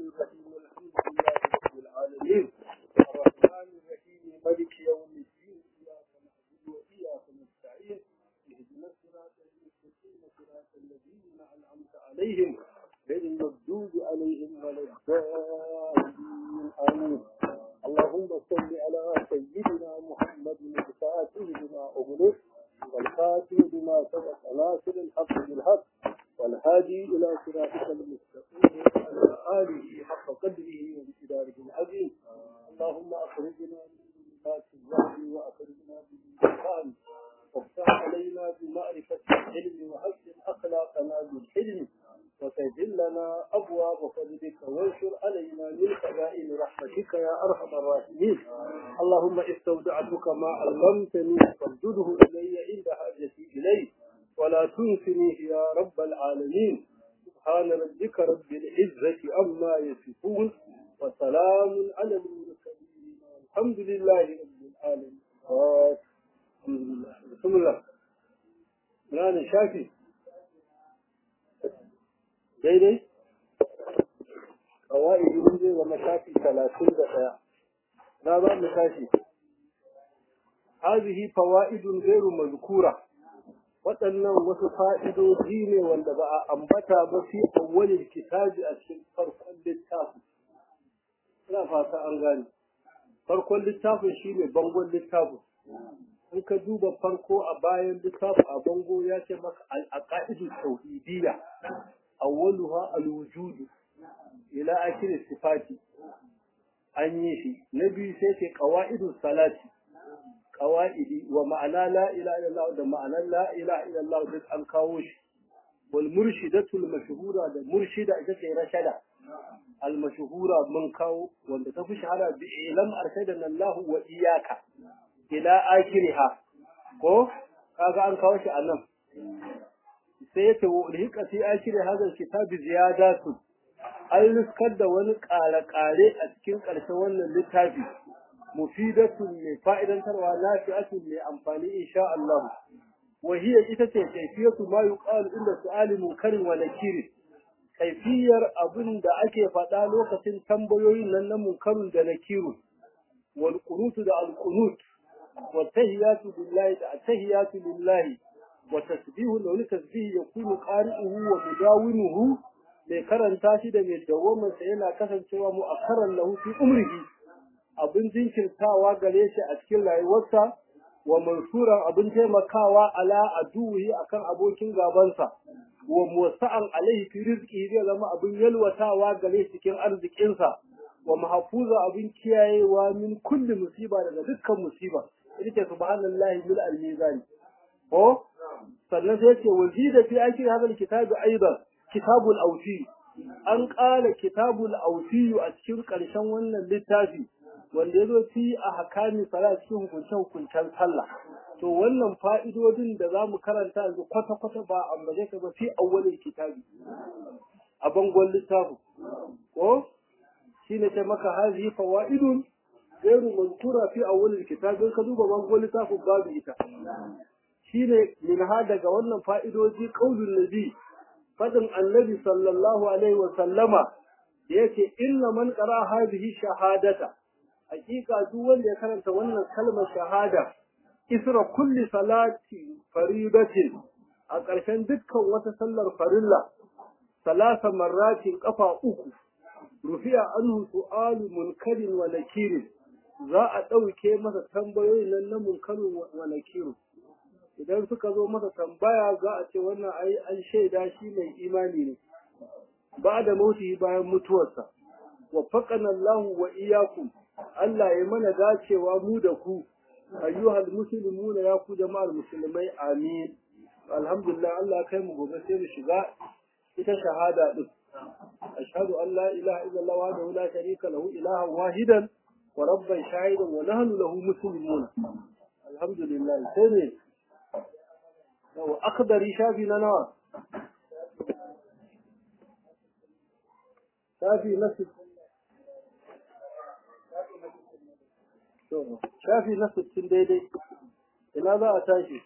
الرحيم الحمد لله رب العالمين الرحمن الرحيم ملك يوم الدين إياك نعبد وإياك نستعين اهدنا الصراط المستقيم صراط الذين أنعمت عليهم غير المغضوب عليهم ولا الضالين آمين اللهم صل على سيدنا محمد الفاتح بما أغلق والخاتم بما سبق ناصر الحق بالحق والهادي إلى صراطك المستقيم وعلى آله حق قدره وامتداره العظيم اللهم أخرجنا من ظلمات الوهم وأخرجنا من الفهم وافتح علينا بمعرفة العلم وحسن أخلاقنا بالحلم وسجل لنا أبواب فضلك وانشر علينا من خزائن رحمتك يا أرحم الراحمين اللهم استودعتك ما علمتني فردده إلي عند حاجتي إليه ولا تنسنيه يا رب العالمين سبحان ربك رب العزة عما يصفون وسلام على المرسلين والحمد لله رب العالمين الحمد لله بسم الله لا شافي daidai kawai mun zai zama shafi talatin da ɗaya na za mu tashi hazihi fawaidun gairu mazkura waɗannan wasu fa'idoji ne wanda ba a ambata ba fi awwalin kitabi a cikin farkon littafin ina fata an gane farkon littafin shine bangon littafin in ka duba farko a bayan littafin a bango ya ce maka al-aqaidu tauhidiyya awwaluha al-wujud ila akhir sifati an yi shi na biyu sai ce qawaidu salati qawaidi wa ma'ana la ilaha illallah da ma'anar la ilaha illallah duk an kawo shi wal murshidatu al mashhura da murshida ita ce rashada al mashhura mun kawo wanda ta fi shahara bi ilam arshadana Allah wa iyyaka ila akhiriha ko kaga an kawo shi anan sai yake ulhiqa fi akhir hadha kitabi ziyadatu an riskar da wani ƙare-ƙare a cikin ƙarshen wannan littafi mufidatun mai fa'idantarwa nafi'atun mai amfani insha Allah wa hiya ita ce kaifiyatu ma yuqalu inda su'ali munkarin wa nakiri kaifiyar abin da ake faɗa lokacin tambayoyin nan na munkarun da nakiru wal qunutu da al qunut wa tahiyatu billahi da tahiyatu lillahi وتسبيه لو تسبيه يكون قارئه ومداومه mai karanta shi da mai dawwamarsa yana kasancewa mu'akkaran lahu fi umrihi abin jinkirtawa gare shi a cikin rayuwarsa wa mansuran abin taimakawa ala aduhi akan abokin gabansa wa muwassa'an alaihi fi rizqi zai zama abin yalwatawa gare shi cikin arzikinsa wa mahfuza abin kiyayewa min kulli musiba daga dukkan musiba ita subhanallahi bil al-mizan ko sannan sai ce wazida fi akhir hadha alkitab aidan kitabul awfi an qala kitabul awfi a cikin karshen wannan littafi wanda yazo fi ahkami salat cikin hukunce hukuncen sallah to wannan fa'idodin da zamu karanta yanzu kwata kwata ba ambaje ka ba fi awwalil kitabi a bangon littafin ko shine ce maka hazi fawaidun gairu mantura fi awwalil kitabi ka duba bangon littafin babu ita shine min ha daga wannan fa'idoji qaulun nabi fadin annabi sallallahu alaihi wa sallama yake inna man qara hadhihi shahadata hakika duk wanda ya karanta wannan kalmar shahada isra kulli salati faridatin a ƙarshen dukkan wata sallar farilla salasa marratin kafa uku rufi'a anhu su'alu munkarin wa nakirin za a ɗauke masa tambayoyin nan na munkarin wa nakirin idan suka zo masa tambaya za a ce wannan ai an shaida shi mai imani ne ba da mauti bayan mutuwarsa wa faqana Allah wa iyyakum Allah ya mana dacewa mu da ku ayyuhal muslimun ya ku jama'ar musulmai amin alhamdulillah Allah kai mu gobe sai mu shiga ita shahada din ashhadu an la ilaha illallah wahdahu la sharika lahu ilahan wahidan wa rabban shahidan wa nahnu lahu muslimun alhamdulillah sai ne yau akhdari shafi na nawa shafi na shafi na sittin daidai ina za a tashi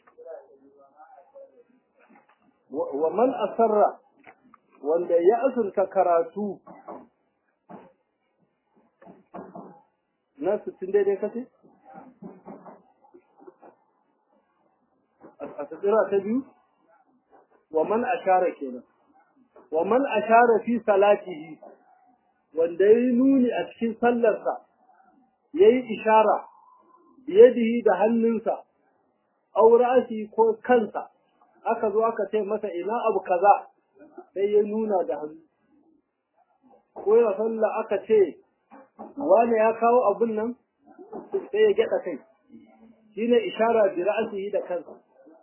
wa man asarra wanda ya azurta karatu guda sittin daidai kace a tsira ta biyu wa man ashara kenan wa man ashara fi salatihi wanda yayi nuni a cikin sallarsa yayi ishara biyadihi da hannunsa aw ra'si ko kansa aka zo aka ce masa ina abu kaza sai ya nuna da hannu ko ya sallah aka ce wani ya kawo abun nan sai ya gyada kai shine ishara bi ra'sihi da kansa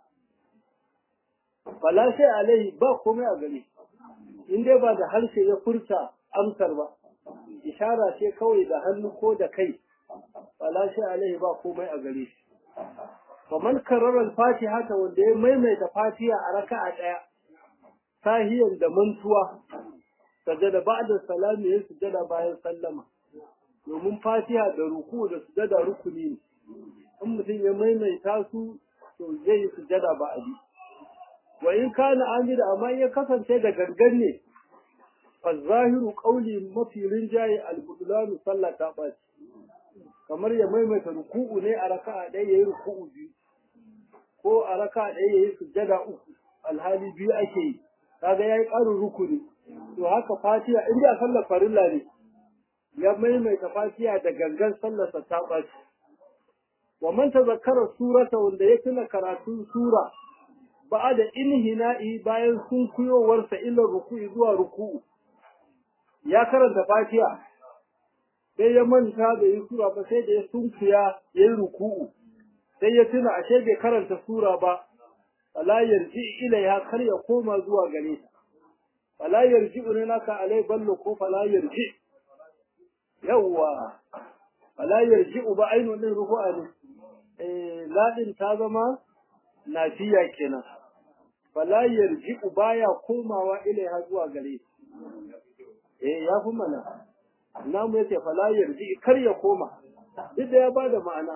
fala sai alai ba komai a gare in dai ba da harshe ya furta amsar ba ishara ce kawai da hannu ko da kai fala sai alai ba komai a gare shi faman karara al-fatiha ta wanda ya maimaita fatiha a raka'a daya sahiyan da mantuwa sajada ba'da salami ya sujada bayan sallama domin fatiha da ruku da sujada rukuni ne in mutum ya maimaita su to zai yi sujada ba a bi wa in kana amida amma ya kasance da gangan ne fa zahiru qawli mafi rinjaye al-budlanu sallata ba kamar ya maimaita ruku'u ne a raka'a ɗaya yayi ruku'u biyu ko a raka'a ɗaya yayi sujada uku alhali biyu ake yi kaga yayi ƙarin rukuni to haka fatiha in da sallar farilla ne ya maimaita fatiha da gangan sallarsa ta ɓaci wa man tazakkara surata wanda ya tuna karatun sura ba da inhina'i bayan sunkuyowarsa ila ruku'i zuwa ruku'u ya karanta fatiha sai ya manta da yi sura ba sai da ya sunkuya ya yi ruku'u sai ya tuna ashe bai karanta sura ba fala yarji ilaiha kar ya koma zuwa gare ta fala yarji naka alai ballo ko fala yarji yawwa fala yarji ba ainu din ruku'a ne eh ladin ta zama nafiya kenan fala yarji baya komawa ilaiha zuwa gare eh ya fi mana namu yace fala yarji kar ya koma duk da ya bada ma'ana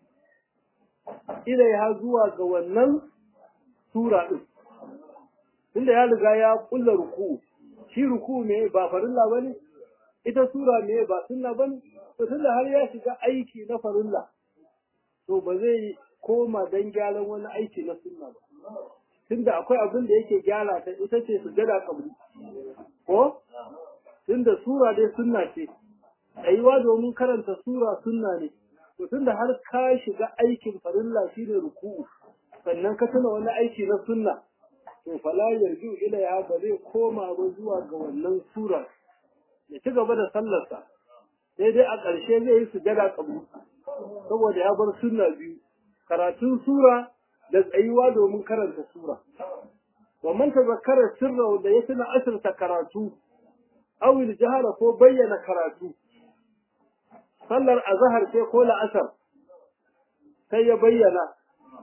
ilaiha zuwa ga wannan sura din tunda ya riga ya kulla ruku shi ruku ne ba farilla bane ita sura ne ba sunna bane to tunda har ya shiga aiki na farilla to ba zai koma dan gyaran wani aiki na sunna ba tunda akwai abin da yake gyara ta ita ce sujada kabri ko tunda sura dai sunna ce aiwa domin karanta sura sunna ne to tunda har ka shiga aikin farilla shine ruku'u sannan ka tuna wani aiki na sunna to fala yarju ilaiha ba zai koma ba zuwa ga wannan sura ya ci gaba da sallarsa sai dai a ƙarshe zai yi sujada kabri saboda ya bar sunna biyu karatun sura da tsayuwa domin karanta sura wa man tazakkara sirra da ya tuna asirta karatu aw jahara ko bayyana karatu sallar azhar ce ko la'asar sai ya bayyana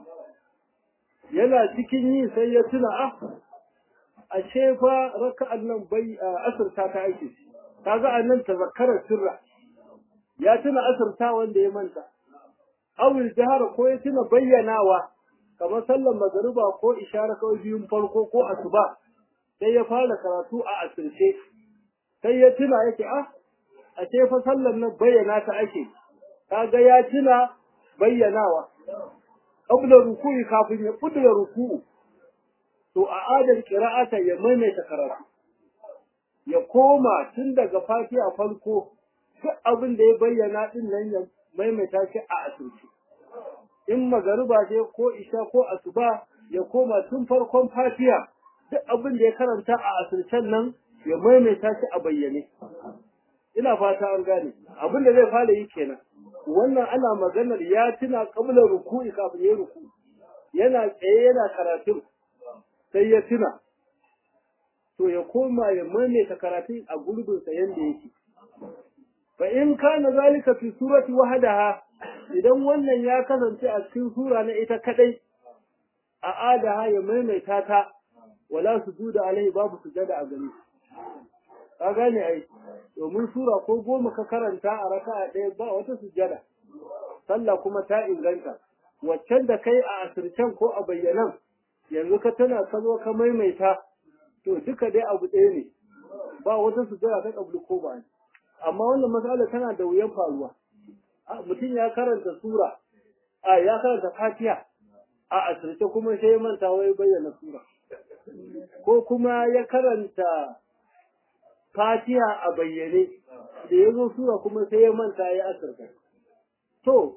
yana cikin yi sai ya tuna ah ashe fa raka'an nan bai asirta ta aiki kaga annan tazakkara sirra ya tuna asirta wanda ya manta aw jahara ko ya tuna bayyanawa kamar sallar magariba ko ishara kawai biyun farko ko asuba sai ya fara karatu a asirce sai ya tuna yake ah a ce fa sallar nan bayyana ta ake kaga ya tuna bayyanawa qabla ruku'i kafin ya kudura ruku'u to a adal qira'ata ya maimaita karatu ya koma tun daga fatiha farko duk abin da ya bayyana din nan ya maimaita shi a asirce in magariba ce ko isha ko asuba ya koma tun farkon fatiha duk abin da ya karanta a asircen nan ya maimaita shi a bayyane ina fata an gane abin da zai fara yi kenan wannan ana maganar ya tuna kabla ruku'i kafin ya ruku yana tsaye yana karatun sai ya tuna to ya koma ya maimaita karatun a gurbinsa yanda yake fa in kana zalika fi surati wahdaha idan wannan ya kasance a cikin sura na ita kadai a adaha ya maimaita ta wala sujuda alai babu sujada a gare ka gane ai domin sura ko goma ka karanta a raka'a ɗaya ba wata sujada sallah kuma ta inganta waccan da kai a asircen ko a bayyanan yanzu ka tana ka zo ka maimaita to duka dai abu ɗaya ne ba wata sujada ta kablu ko ba amma wannan matsala tana da wuyan faruwa mutum ya karanta sura a ya karanta fatiha a asirce kuma sai ya manta wai bayyana sura ko kuma ya karanta fatiha a bayyane da ya zo sura kuma sai ya manta ya asirta to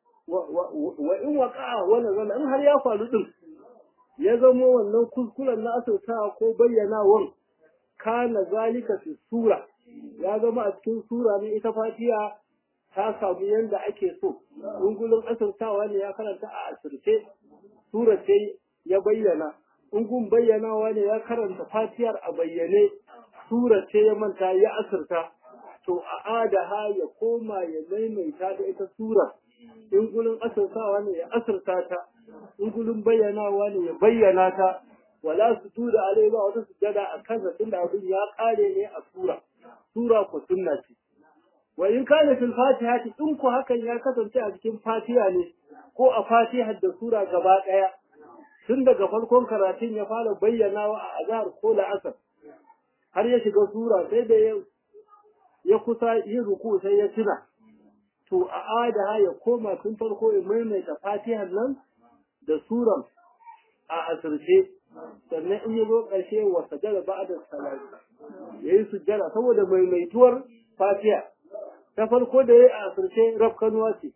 wa in waqa'a wala zala in har ya faru din ya zama wannan kuskuren na asirta ko bayyanawan kana zalika fi sura ya zama a cikin sura ne ita fatiha ta samu yanda ake so ungulun asirtawa ne ya karanta a asirce sura ce ya bayyana ungun bayyanawa ne ya karanta fatiyar a bayyane sura ce ya manta ya asirta to a adaha ya koma ya maimaita da ita sura in gulun asirtawa ne ya asirta ta in gulun bayyanawa ne ya bayyana ta wala su tuda alai ba wata sujada a kansa tunda abin ya kare ne a sura sura ko sunna ce wa in kana fil fatihati in ku hakan ya kasance a cikin fatiha ne ko a fatihar da sura gaba daya tun daga farkon karatun ya fara bayyanawa a azhar ko la'asar har ya shiga sura sai da ya kusa yin ruku sai ya tuna to a adaha ya koma tun farko ya maimaita fatihar nan da suran a asirce sannan in ya zo ƙarshe wa sajada ba'da salati yayi sujjada saboda maimaituwar fatiha ta farko da yayi a asirce rafkanuwa ce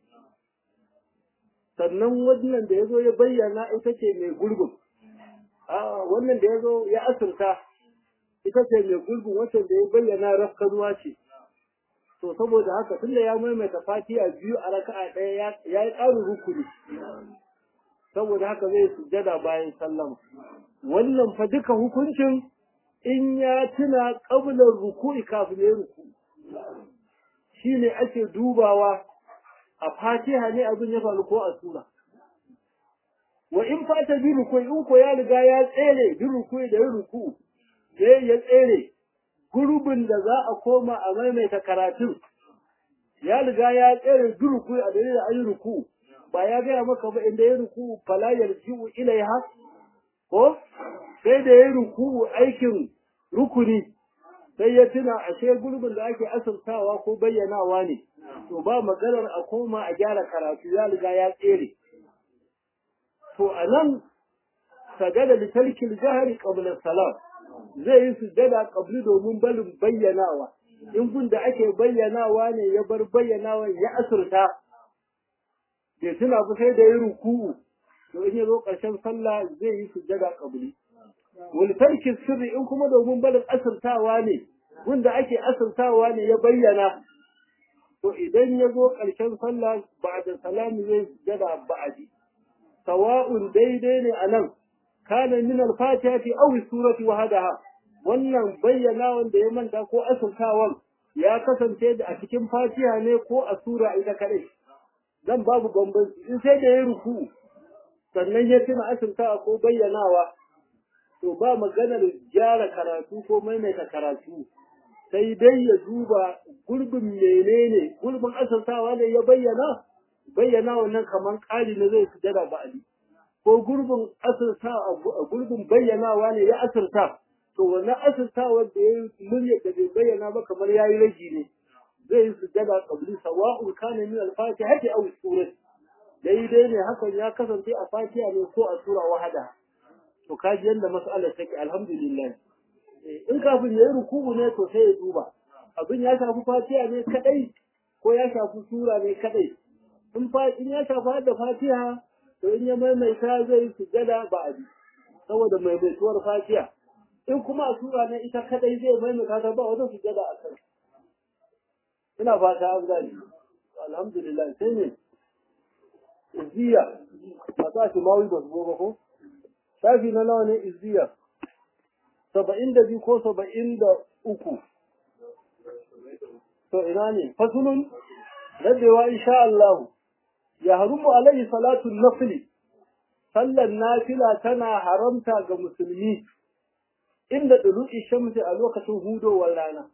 sannan wannan da ya zo ya bayyana ita ce mai gurgun a wannan da ya zo ya asirta ita ce mai gurgun wacce da ya bayyana rafkanuwa ce to saboda haka tunda ya maimaita fatiha biyu a raka'a ɗaya ya yi ƙarin rukuni saboda haka zai sujjada bayan sallama wannan fa duka hukuncin in ya tuna ƙabilar ruku'i kafin ya ruku shine ake dubawa a fatiha ne abin ya faru ko a sura wa in fata bi ruku'i in ko ya riga ya tsere bi ruku'i da ruku sai ya tsere gurbin da za a koma a maimaita karatun ya riga ya tsere bi ruku'i a dalilin ayi ruku ba ya gaya maka ba inda ya ruku fala yarji'u ilaiha ko sai da ya ruku aikin rukuni sai ya tuna ashe gurbin da ake asirtawa ko bayyanawa ne to ba maganar a koma a gyara karatu ya riga ya tsere to a nan sajada da tarkil jahari qabla salam zai yi sujada qabli domin balin bayyanawa in gun da ake bayyanawa ne ya bar bayyanawa ya asirta bai tuna ba sai da ya ruku'u to in ya zo ƙarshen sallah zai yi sujada qabli wal tarki sirri in kuma domin balin asirtawa ne wanda ake asirtawa ne ya bayyana to idan ya zo ƙarshen sallah ba da salami zai sujada ba'adi sawa'un daidai ne anan kana min al-fatihati aw surati wahdaha wannan bayyana wanda ya manta ko asirtawan ya kasance da a cikin fatiha ne ko a sura ita kadai dan babu bambanci in sai da ya ruku sannan ya tuna asirtawa ko bayyanawa to ba maganar gyara karatu ko maimaita karatu sai dai ya duba gurbin menene gurbin asirtawa ne ya bayyana bayyana wannan kamar ƙari ne zai sujada ba'adi ko gurbin asirta gurbin bayyanawa ne ya asirta to wannan asirtawa da ya murya da bai bayyana ba kamar yayi ragi ne zai yi sujada qabli sawa'un kana min al-fatiha aw surah daidai ne hakan ya kasance a fatiha ne ko a sura wahada to kaji yanda mas'alar take alhamdulillah in kafin yayi ruku'u ne to sai ya duba abin ya shafi fatiha ne kadai ko ya shafi sura ne kadai in fa in ya shafi da fatiha to in ya maimaita zai yi sujada ba abi saboda maimaituwar fatiha in kuma a sura ne ita kadai zai maimaita ta ba wata sujada a kai ina fata an gani alhamdulillah sai ne izziya a sa shi mawi ba su ba ko shafi na nawa ne izziya saba'in da biyu ko saba'in da uku to ina ne fasulun rabewa insha Allah ya harumu alaihi salatu nafili sallan nafila tana haramta ga musulmi inda dulu'i shamsi a lokacin hudowar rana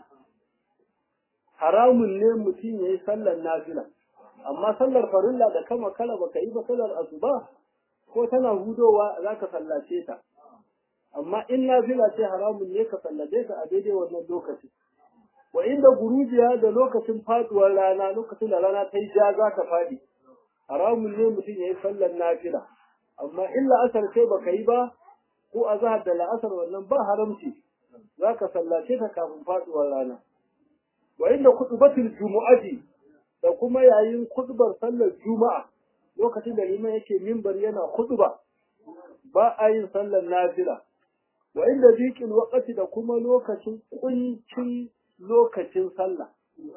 haramun ne mutum ya yi sallar nafila amma sallar farilla da kama kala baka yi ba sallar asuba ko tana hudowa za ka sallace ta amma in nafila ce haramun ne ka sallace ta a daidai wannan lokaci wa inda gurujiya da lokacin faduwar rana lokacin da rana ta yi ja za ta faɗi haramun ne mutum ya yi sallar nafila amma in la'asar sai baka yi ba ko a zahar da la'asar wannan ba haramci za ka sallace ta kafin faduwar rana wa inda kutubatul jumu'ati da kuma yayin kutubar sallar juma'a lokacin da liman yake mimbar yana kutuba ba a yin sallar nafila wa inda zikin wakati da kuma lokacin kuncin lokacin sallah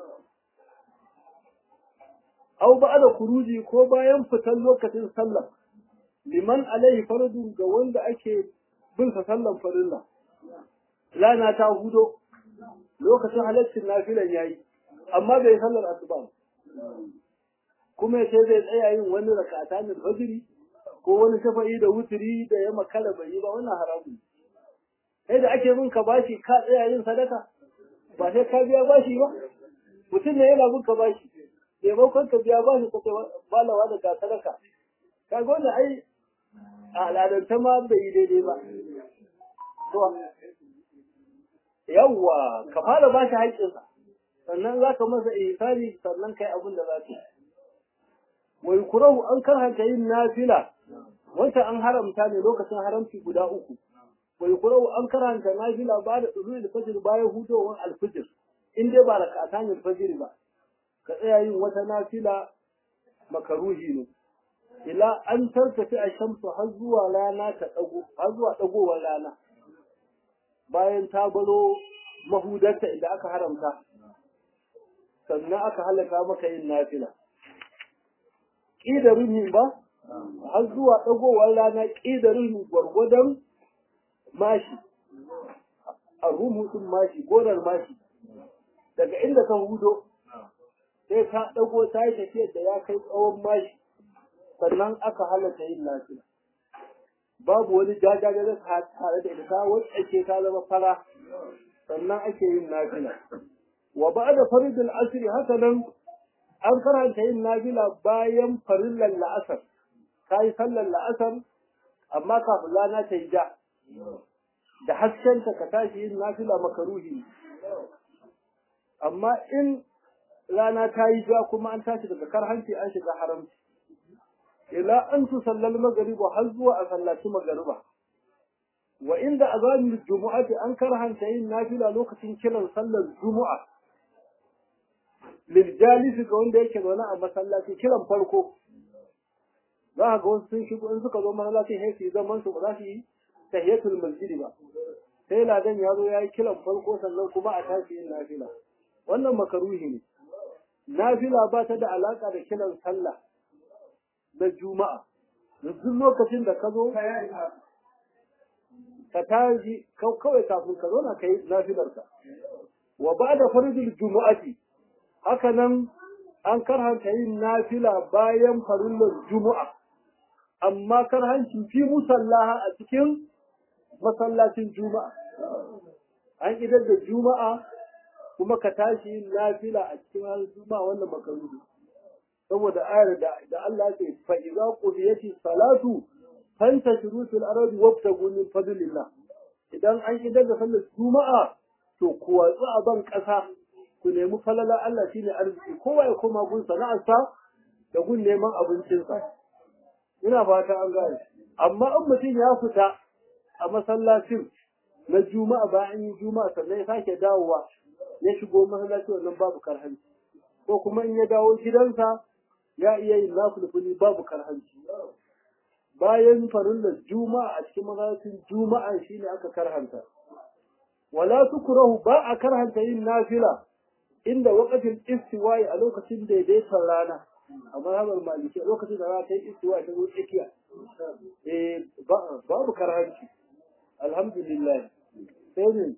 au ba da kuruji ko bayan fitan lokacin sallah liman alaihi fardu ga wanda ake bin sa sallan farilla lana ta hudo lokacin halaccin nafilan yayi amma bai sallar asuba kuma yace zai tsaya yin wani rakata min fajiri ko wani shafa'i da wuturi da ya makara bai yi ba wannan haramun sai da ake bin ka bashi ka tsaya yin sadaka ba sai ka biya bashi ba mutum ne yana bin ka bashi maimakon ka biya bashi ka ce balawa da ka sadaka ka ga wannan ai a al'adance ma bai yi daidai ba yawwa ka fara bashi haƙƙinsa sannan za ka masa ihsani sannan kai abin da za ka yi wai kurahu an karhanta yin nafila wanda an haramta ne lokacin haramci guda uku wai kurau an karanta nafila ba da tsulul alfajr bayan hudowar alfajr in dai ba rak'atan alfajr ba ka tsaya yin wata nafila makaruhi ne ila an tartafi a shamsu har zuwa rana ta dago har zuwa dagowar rana bayan ta baro mahudarta idan aka haramta sannan aka halaka maka yin nafila ƙidarin ba har zuwa dagowar rana ƙidarin gwargwadon mashi a rumutun mashi gonar mashi daga inda ka hudo sai ta ɗago ta yi tafiyar da ya kai tsawon mashi sannan aka halatta yin lafiya babu wani jajaja da tare da ita wacce ake ta zama fara sannan ake yin nafila wa ba da faridul asiri haka nan an karanta yin nafila bayan farillan la'asar ka yi sallar la'asar amma kafin rana ta yi ja da haskenta ka tashi yin nafila makaruhi amma in rana ta yi ja kuma an tashi daga karhanci an shiga haramci ila an tu sallal magariba har zuwa a sallaci magariba wa inda azamin jumu'ati an karhanta yin nafila lokacin kiran sallar jumu'a lil jalisi ga wanda yake zaune a masallaci kiran farko za ka ga wasu sun shigo in suka zo masallaci sai su yi zaman su ba za su yi tahiyatul masjidi ba sai ladan ya zo ya yi kiran farko sannan kuma a tashi yin nafila wannan makaruhi ne nafila ba ta da alaka da kiran sallah na juma'a duk lokacin da ka zo ka tashi kawai kafin ka zo na kai nafilarka wa ba da faridul jumu'ati haka nan an karhanta yin nafila bayan farillar juma'a amma karhanci fi musallaha a cikin masallacin juma'a an idar da juma'a kuma ka tashi yin nafila a cikin ranar juma'a wannan makaruhi saboda ayar da da Allah ce fa idza qudiyati salatu fantashiru fil ardi wabtagu min fadlillah idan an idar da sallar juma'a to ku watsu a ban kasa ku nemi falala Allah shine arziki kowa ya koma gun sana'arsa da gun neman abincinsa ina fata an gane amma in mutum ya fita a masallacin na juma'a bayan yi juma'a sannan ya sake dawowa ya shigo masallaci wannan babu karhanci ko kuma in ya dawo gidansa ya iya yin nafulfuli babu karhanci bayan farillar juma'a a cikin masallacin juma'a shine aka karhanta wala tukrahu ba a karhanta yin nafila inda waqatin istiwa'i a lokacin daidaiton rana a mazhabar maliki lokacin da rana ta yi istiwa'i ta zo tsakiya eh babu karhanci alhamdulillah sai ne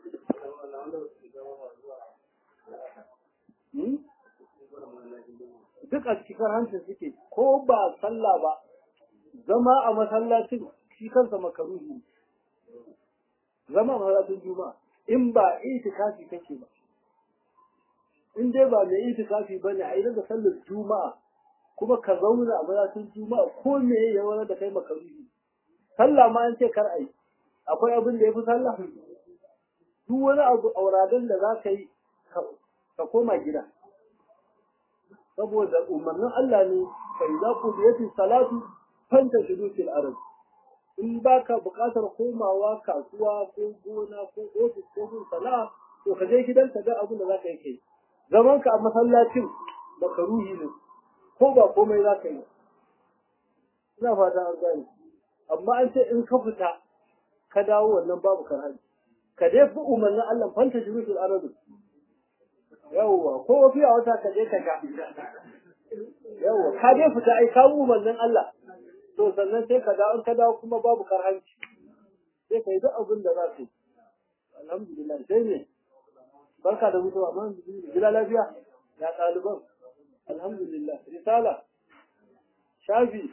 duk a cikin hancin suke ko ba sallah ba zama a masallacin shi kansa makaruhi zama a masallacin juma'a in ba itikafi kake ba in dai ba mai itikafi ba ne a yi daga sallar juma'a kuma ka zauna a masallacin juma'a ko me ya wani da kai makaruhi sallah ma an ce kar a yi akwai abin da ya fi sallah duk wani abu auradan da za ka yi ka koma gida saboda umarnin Allah ne fa idza qudiyati salatu fanta shudu fil ard in baka buƙatar komawa kasuwa ko gona ko ofis ko gun sana'a to ka je gidan ka ga abin da zaka yi kai zaman ka a masallacin makaruhi ne ko ba komai zaka yi ina fata an gane amma an ce in ka fita ka dawo wannan babu karhani ka dai fi umarnin Allah fanta shudu fil ard yawwa ko fiya wata ka je ka ga yawwa ka dai fita ai ka umarnin Allah to sannan sai ka dawo ka dawo kuma babu karhanci sai ka yi duk abin da za ka yi alhamdulillah sai ne barka da mutuwa amma gida lafiya ya ɗaliban alhamdulillah risala shafi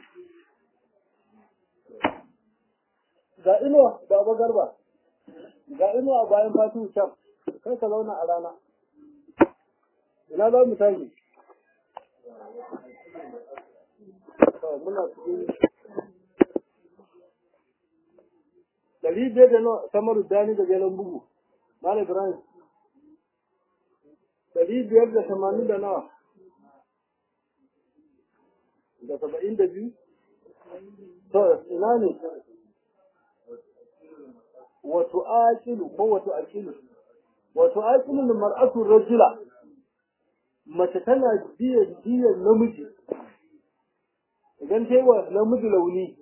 ga inuwa baba garba ga inuwa bayan fatu can kai ka zauna a rana ina za mu tashi muna cikin ɗari biyar da nawa samaru dani da jelen bugu malam ibrahim ɗari biyar da tamanin da nawa da saba'in da biyu to ina ne wato aqilu ko wato aqilu wato aqilu mar'atu rajula mace tana biyan biyan namiji idan ta yi wa namiji launi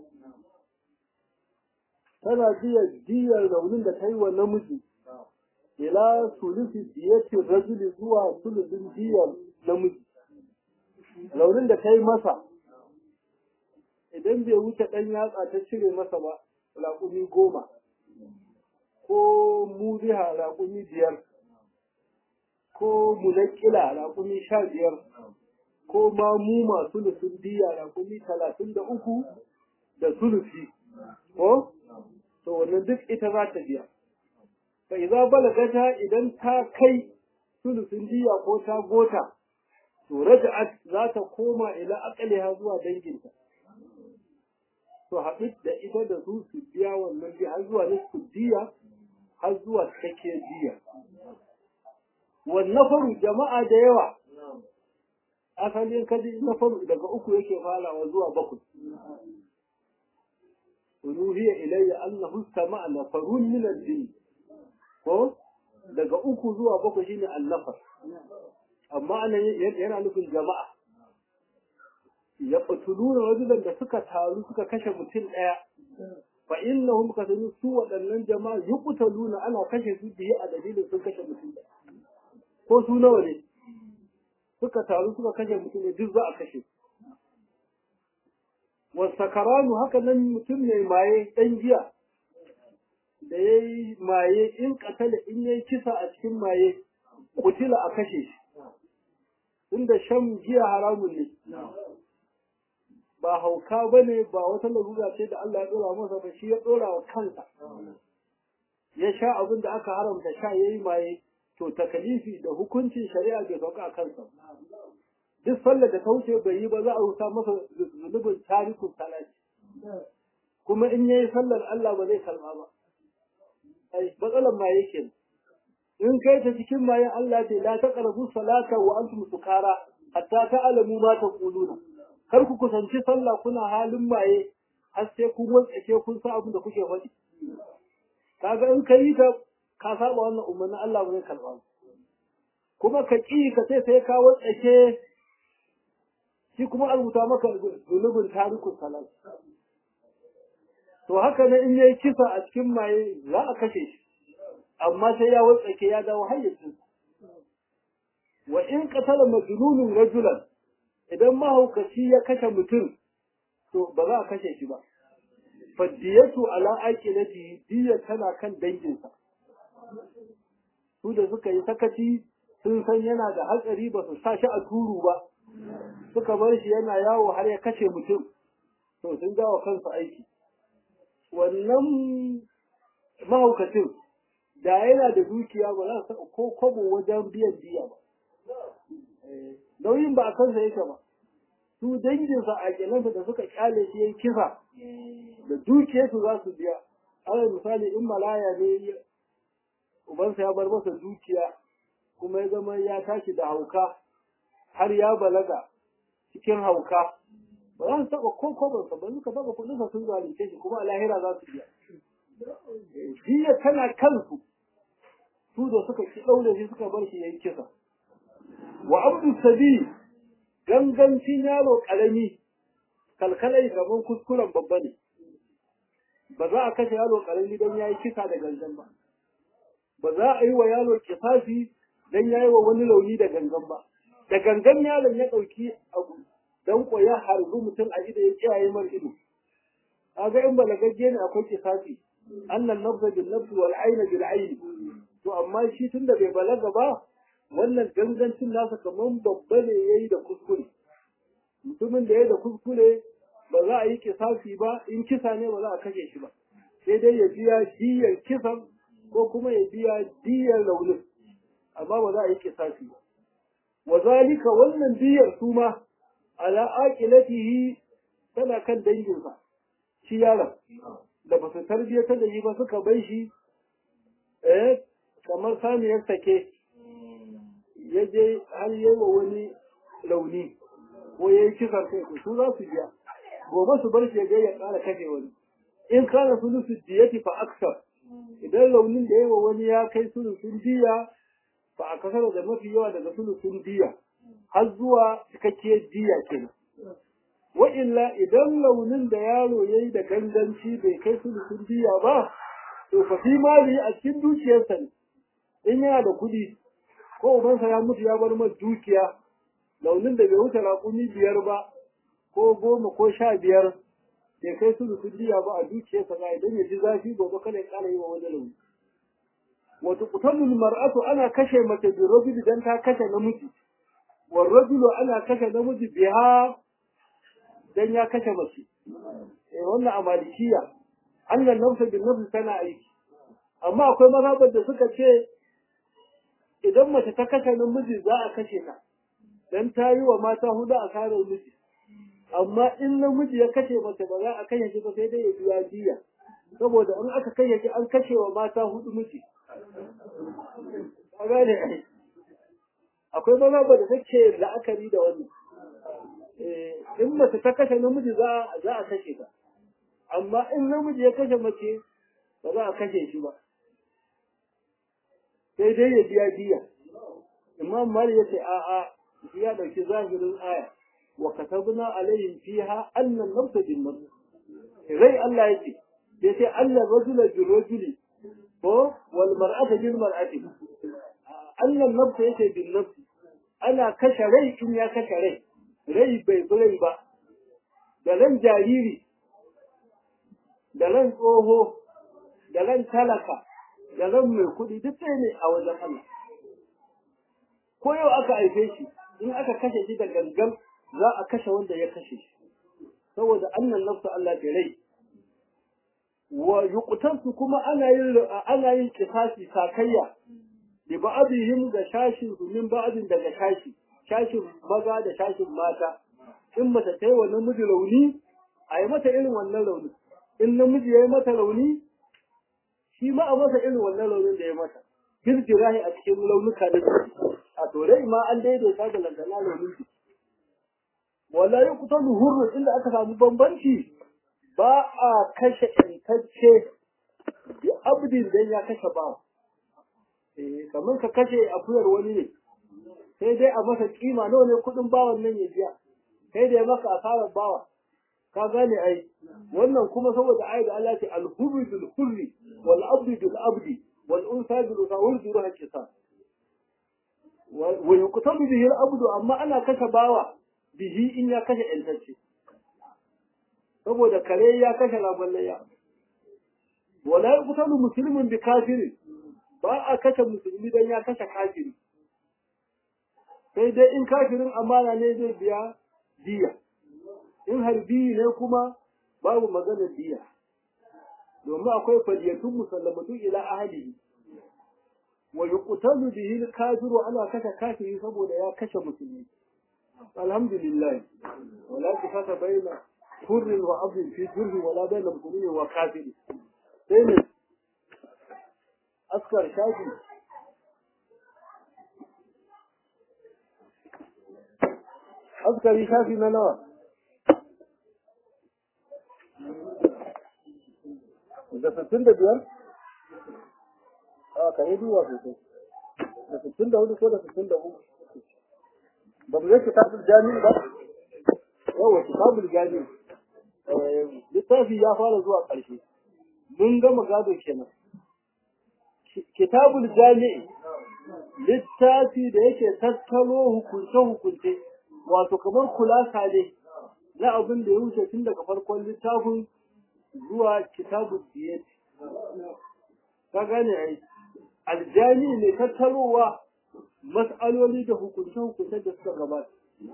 tana biyan biyan launin da ta yi wa namiji ila sulusi diyatin rajuli zuwa sulusin biyan namiji launin da ta yi masa idan bai wuce ɗan yatsa ta cire masa ba raƙumi goma ko muziha raƙumi biyar ko munakila raƙumi sha biyar ko ma mu masu sulusun diya raƙumi talatin da uku da sulusi ko to wannan duk ita za ta biya fa idza balagata idan ta kai sulusun diya ko ta gota to raja'at za ta koma ila aqliha zuwa danginta to haɗu da ita da su su biya wannan biya har zuwa nisfu diya har zuwa cikakkiyar diya wannan faru jama'a da yawa asalin kaji na faru daga uku yake farawa zuwa bakwai unuhiya ilayya annahu sama'a nafarun min al-jinn ko daga uku zuwa bakwai shine al-nafar amma anan yana nufin jama'a ya qatuluna rajulan da suka taru suka kashe mutum daya fa innahum kasanu su waɗannan jama'a yuqtaluna ana kashe su biye a dalilin sun kashe mutum daya ko su nawa ne suka taru suka kashe mutum ne duk za a kashe wasakaranu haka nan mutum ne maye ɗan giya da ya yi maye in katala in ya yi kisa a cikin maye kutila a kashe shi inda shan giya haramun ne ba hauka ba ne ba wata larura ce da Allah ya ɗora masa ba shi ya ɗora wa kansa ya sha abin da aka haramta sha ya yi maye to takalifi da hukuncin shari'a bai sauka a kansa duk sallar da ta wuce bai yi ba za a rusa masa zunubin tarikun salati kuma in yayi sallar Allah ba zai kalma ba ai matsalar ma yake in kai ta cikin mayan Allah ce la taqrabu salata wa antum sukara hatta ta'lamu ma taquluna kar ku kusanci sallah kuna halin maye har sai kun wantsake kun sa abin da kuke faɗi kaga in kai ta ka saba wannan umarnin Allah ba zai karba kuma ka ƙi ka ce sai ka watsake shi kuma an rubuta maka zunubin tarikun salat to haka ne in yayi kisa a cikin maye za a kashe shi amma sai ya watsake ya dawo hayyacin wa in qatala majnunun rajulan idan mahaukaci ya kashe mutum to ba za a kashe shi ba faddiyatu ala aqilati diya tana kan danginsa su da suka yi sakaci sun san yana da hatsari ba su sa shi a turu ba suka bar shi yana yawo har ya kashe mutum to sun jawo kansu aiki wannan mahaukacin da yana da dukiya ba za su ko kwabo wajen biyan biya ba nauyin ba a kansa yake ba su danginsa a kelansa da suka kyale shi yayi kisa da dukiyarsu za su biya alal misali in malaya ne ubansa ya bar masa dukiya kuma ya zama ya tashi da hauka har ya balaga cikin hauka ba za su taɓa ko kobansa ba suka taɓa kuɗinsa sun zalunce shi kuma a lahira za su biya jiya tana kansu su da suka ki ɗaure shi suka bar shi ya yi kisa wa abdu sabi gangancin yaro ƙarami kalkalai gaban kuskuren babba ne ba za a kashe yaro ƙarami don ya yi kisa da gangan ba ba za a yi wa yaro kifafi don ya yi wa wani launi da gangan ba da gangan yaron ya ɗauki abu don koya harbi mutum a ido ya kiyaye mar ido kaga in balagagge ne akwai kifafi annan nafsa bil nafsi wal ayna bil ayni to amma shi tunda bai balaga ba wannan gangancin nasa kaman babba ne yayi da kuskure mutumin da yayi da kuskure ba za a yi kisafi ba in kisa ne ba za a kashe shi ba sai dai ya biya diyar kisan ko kuma ya biya diyar raunin amma ba za a yi kisafi ba wa zalika wannan diyar su ma ala aqilatihi tana kan danginsa shi yaron da ba su tarbiyyar da yi ba suka bai shi eh kamar saniyar sake ya je har yi wa wani launi ko ya yi kisan kai su za su biya gobe su bar shi ya ya ƙara kashe wani in kana sulusu diyati fa aksar idan launin da yawa wani ya kai sulusun diya fa a kasar da mafi yawa daga sulusun diya har zuwa cikakkiyar diya kenan wa illa idan launin da yaro ya yi da ganganci bai kai sulusun diya ba to fa fi mali a cikin dukiyarsa ne in yana da kuɗi ko ubansa ya mutu ya bar masa dukiya launin da bai wuce raƙumi biyar ba ko goma ko sha biyar bai kai su diya ba a dukiyarsa ba idan ya ji zafi gobe kada ya ƙara yi wa wani launi wato kutalul mar'atu ana kashe mace bi rajuli dan ta kashe namiji wa rajulu ana kashe namiji biha dan ya kashe mace eh wannan a malikiya annan nafsa bin nafsi tana aiki amma akwai mazhabar da suka ce idan mace ta kashe namiji za a kashe ta dan ta yi wa mata hudu a karar miji amma in namiji ya kashe mace ba za a kashe shi ba sai dai ya biya diya saboda in aka kashe shi an kashe wa mata hudu miji ka gane ai akwai mazhaba da take la'akari da wannan in mace ta kashe namiji za za a kashe ta amma in namiji ya kashe mace ba za a kashe shi ba sai dai ya biya diya imam mali ya ce a'a shi ya dauki zahirin aya wa katabna alaihim fiha anna an-nafs bin-nafs rai Allah yake sai sai Allah rajula bir-rajuli ko wal mar'ata bil-mar'ati anna an-nafs yake bin-nafs ana kashe rai in ya kashe rai rai bai rai ba da ran jariri da ran tsoho da ran talaka da ran mai kuɗi duk ɗaya ne a wajen Allah ko yau aka haife shi in aka kashe shi da gangan za a kashe wanda ya kashe shi saboda annan nafsu Allah da rai wa yuqtansu kuma ana yin ana yin kisasi sakayya bi ba'dihim da shashin su min ba'din daga shashi shashin maza da shashin mata in mace ta yi wa namiji rauni a yi mata irin wannan rauni in namiji ya yi mata rauni shi ma a masa irin wannan raunin da ya mata fil jirahi a cikin launuka da a tore ma an daidaita da lantana launin su wala yi kusan hurru inda aka samu bambanci ba a kashe intacce bi abdin dan ya kashe bawa eh kamar ka kashe akuyar wani ne sai dai a masa kima nawa ne kudin bawan nan ya biya sai dai maka asarar bawa ka gane ai wannan kuma saboda ai da Allah ce al-hurri bil hurri wal abdi bil abdi wal unsa bil unsa wal zuruha qisas wa yuqtalu bihi al-abdu amma ana kashe bawa bihi in ya kashe intacce saboda kare ya kashe laballayya wala yuqtalu muslimun bi kafiri ba a kashe musulmi dan ya kashe kafiri sai dai in kafirin amana ne zai biya diya in harbi ne kuma babu maganar diya domin akwai fadiyatun musallamatu ila ahlihi wa yuqtalu bihi al-kafiru ana kashe kafiri saboda ya kashe musulmi alhamdulillah wala kifata baina hurr wa abd fi jurh wala baina muslimin wa kafir sai ne askar shafi askari shafi na nawa da sittin da biyar a ka yi duwa sosai da sittin da hudu ko da sittin da hudu ba mu zai kitabul jami'i ba yawa kitabul jami'i littafi ya fara zuwa ƙarshe mun gama gado kenan kitabul jami'i littafi da yake tattalo hukunce-hukunce wato kamar kulasa ne na abin da ya wuce tun daga farkon littafin zuwa kitabul diyati ka gane ai aljami ne tattarowa mas'aloli da hukunce-hukunce da suka gabata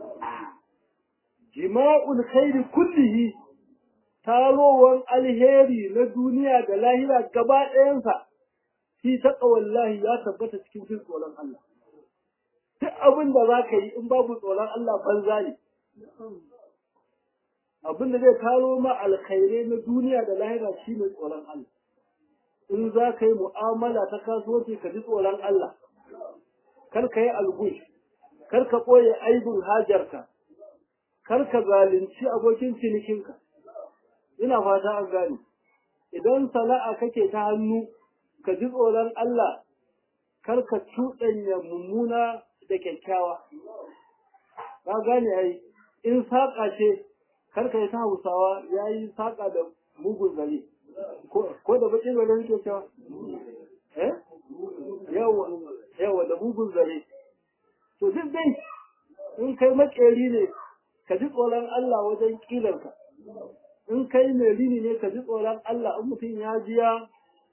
jima'ul khairi kullihi tarowar alheri na duniya da lahira gaba ɗayansa shi taƙa wallahi ya tabbata cikin jin tsoron Allah. Duk abin da za ka yi in babu tsoron Allah banza ne. Abin da zai taro ma alkhairai na duniya da lahira shi ne tsoron Allah. In za ka yi mu'amala ta kasuwanci ka ji tsoron Allah. Kar ka yi algush, kar ka ɓoye aibin hajarka, kar ka zalunci abokin cinikinka. ina fata an gane idan sana'a kake ta hannu ka ji tsoron Allah kar ka cuɗanya mummuna da kyakkyawa ka gane ai in saƙa ce kar ka yi ta hausawa ya yi saƙa da mugun zare ko da baƙin zare nake cewa eh yawa yawa da mugun zare to duk dai in kai makeri ne ka ji tsoron Allah wajen ƙilarka in kai mai rini ne ka ji tsoron Allah in mutum ya jiya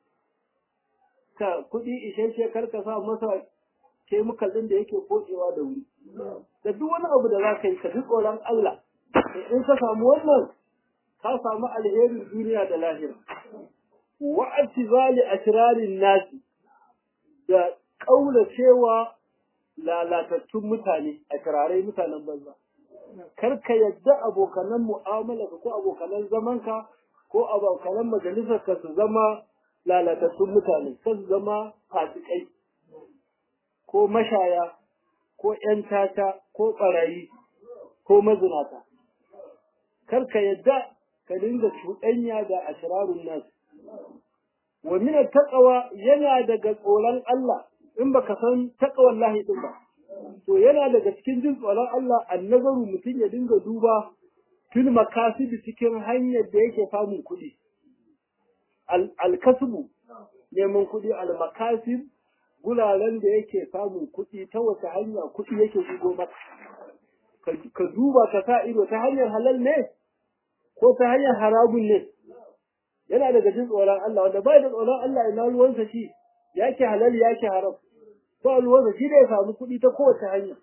ka kuɗi isasshe kar ka sa masa kemikal ɗin da yake koɗewa da wuri da duk wani abu da za ka yi ka ji tsoron Allah in ka samu wannan ka samu alherin duniya da lahira wa atizali ashrarin nasi da kaula cewa lalatattun mutane a kirarai mutanen banza kar ka yadda abokanan mu'amala ko abokanan zamanka ko abokanan majalisar ka su zama lalatattun mutane ka su zama fasikai ko mashaya ko ƴan tata ko ɓarayi ko mazinata kar ka yadda ka dinga cuɗanya da asrarun nas wa min taqwa yana daga tsoron Allah in baka san taqwallahi din ba to yana daga cikin jin tsoron Allah annazaru mutum ya dinga duba fil makasibi cikin hanyar da yake samun kuɗi alkasbu neman kuɗi almakasib guraren da yake samun kuɗi ta wata hanya kuɗi yake shigo maka ka duba ka sa ido ta hanyar halal ne ko ta hanyar haramun ne yana daga jin tsoron Allah wanda bai da tsoron Allah ina ruwansa shi yake halal yake haram ba ruwansa shi da ya samu kuɗi ta kowace hanya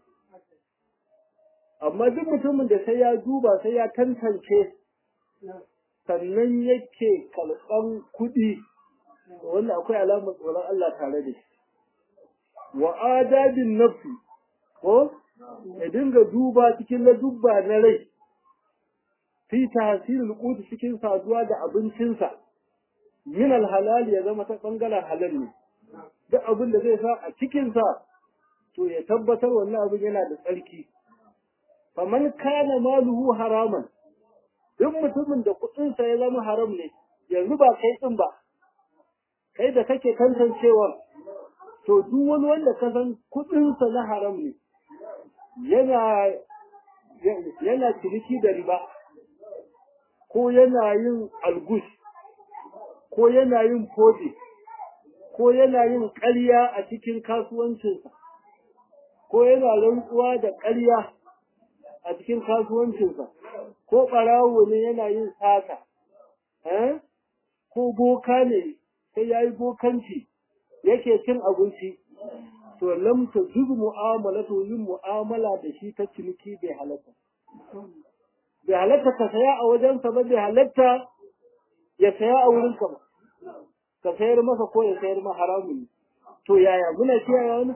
amma duk mutumin da sai ya duba sai ya tantance sannan yake kalban kuɗi wannan akwai alamar tsoron Allah tare da shi wa adabin nafsi ko ya dinga duba cikin ladubba na rai fi tahsilul qut cikin saduwa da abincinsa min halal ya zama ta bangaren halal ne duk abin da zai sa a cikinsa to ya tabbatar wannan abin yana da tsarki faman kana maluhu haraman duk mutumin da kuɗinsa ya zama haram ne yanzu ba kai din ba kai da kake tantancewa to duk wani wanda ka san kuɗinsa na haram ne yana yana ciniki da riba ko yana yin algus ko yana yin fodi ko yana yin ƙarya a cikin kasuwancinsa ko yana rantsuwa da ƙarya a cikin kasuwancinsa ko ɓarawo ne yana yin sata ko boka ne sai ya yi bokanci yake cin abinci to lam ta zubu mu'amala to yin mu'amala da shi ta ciniki bai halatta bai halatta ka saya a wajensa ba bai halatta ya saya a wurinka ba ka sayar masa ko ya sayar ma haramun ne to yaya muna kiyaye wani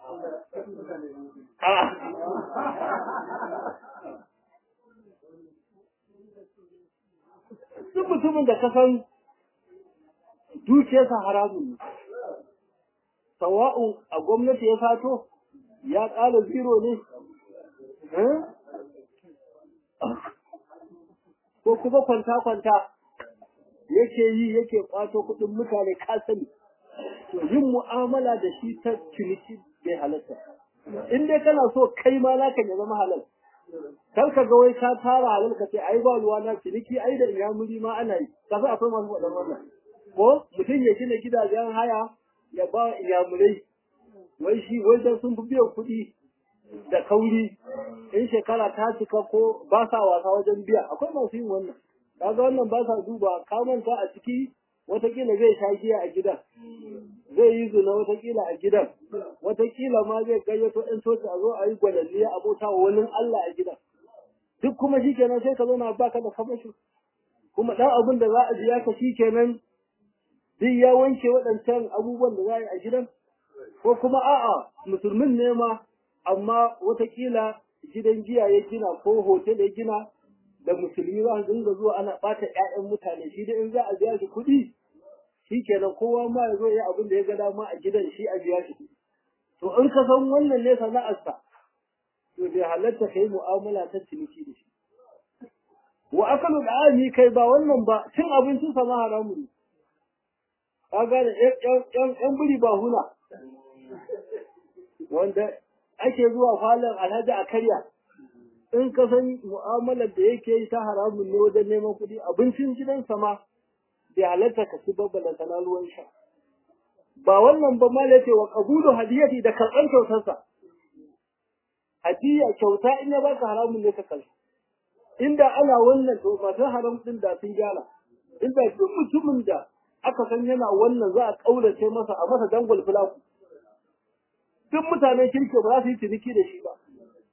duk mutumin da ka san dukiyarsa haramun ne sawa'un a gwamnati ya fato ya ƙara zero ne ko kuma kwanta-kwanta yake yi yake kwato kuɗin mutane ka sani to yin mu'amala da shi ta ciniki bai halatta in dai kana so kai ma naka ya zama halal kar ka ga wai ka tara halal ka ce ai ba ruwa na ciniki ai da inyamuri ma ana yi ka san akwai masu faɗan wannan ko mutum ya gina gidajen haya ya ba inyamurai wai shi wai dan sun fi biyan kuɗi da kauri in shekara ta cika ko ba sa wasa wajen biya akwai masu yin wannan kaga wannan ba sa duba ka manta a ciki watakila zai sha giya a gidan zai yi zina watakila a gidan watakila ma zai gayyato ɗan coci a zo a yi gwalalliya a bauta wa wani Allah a gidan duk kuma shi kenan sai ka zo na baka da kamashi kuma ɗan abin da za a biya ka shi kenan duk ya wanke waɗancan abubuwan da za a yi a gidan ko kuma a'a musulmin ne ma amma watakila gidan giya ya gina ko hotel ya gina da musulmi za su dinga zuwa ana ɓata ƴaƴan mutane shi dai in za a biya shi kuɗi shi kenan kowa ma ya zo ya abin da ya ga dama a gidan shi a biya shi to in ka san wannan ne sana'arsa to bai halatta kai mu'amala ta ciniki da shi wa akalu da'ami kai ba wannan ba cin abincin sa ma haramu ne ka gane ƴan biri ba huna wanda ake zuwa falon alhaji a karya in ka san mu'amalar da yake yi ta haramun ne wajen neman kuɗi abincin gidansa ma bai halatta ka ci babbala sana ruwan sha ba wannan ba ma ce wa qabulu hadiyati da karɓar kyautarsa hadiya kyauta in ya baka haramun ne ka kalli inda ana wannan to masu haram din da sun gyara inda duk mutumin da aka san yana wannan za a kaurace masa a masa dangwal fulaku duk mutanen kirki ba za su yi ciniki da shi ba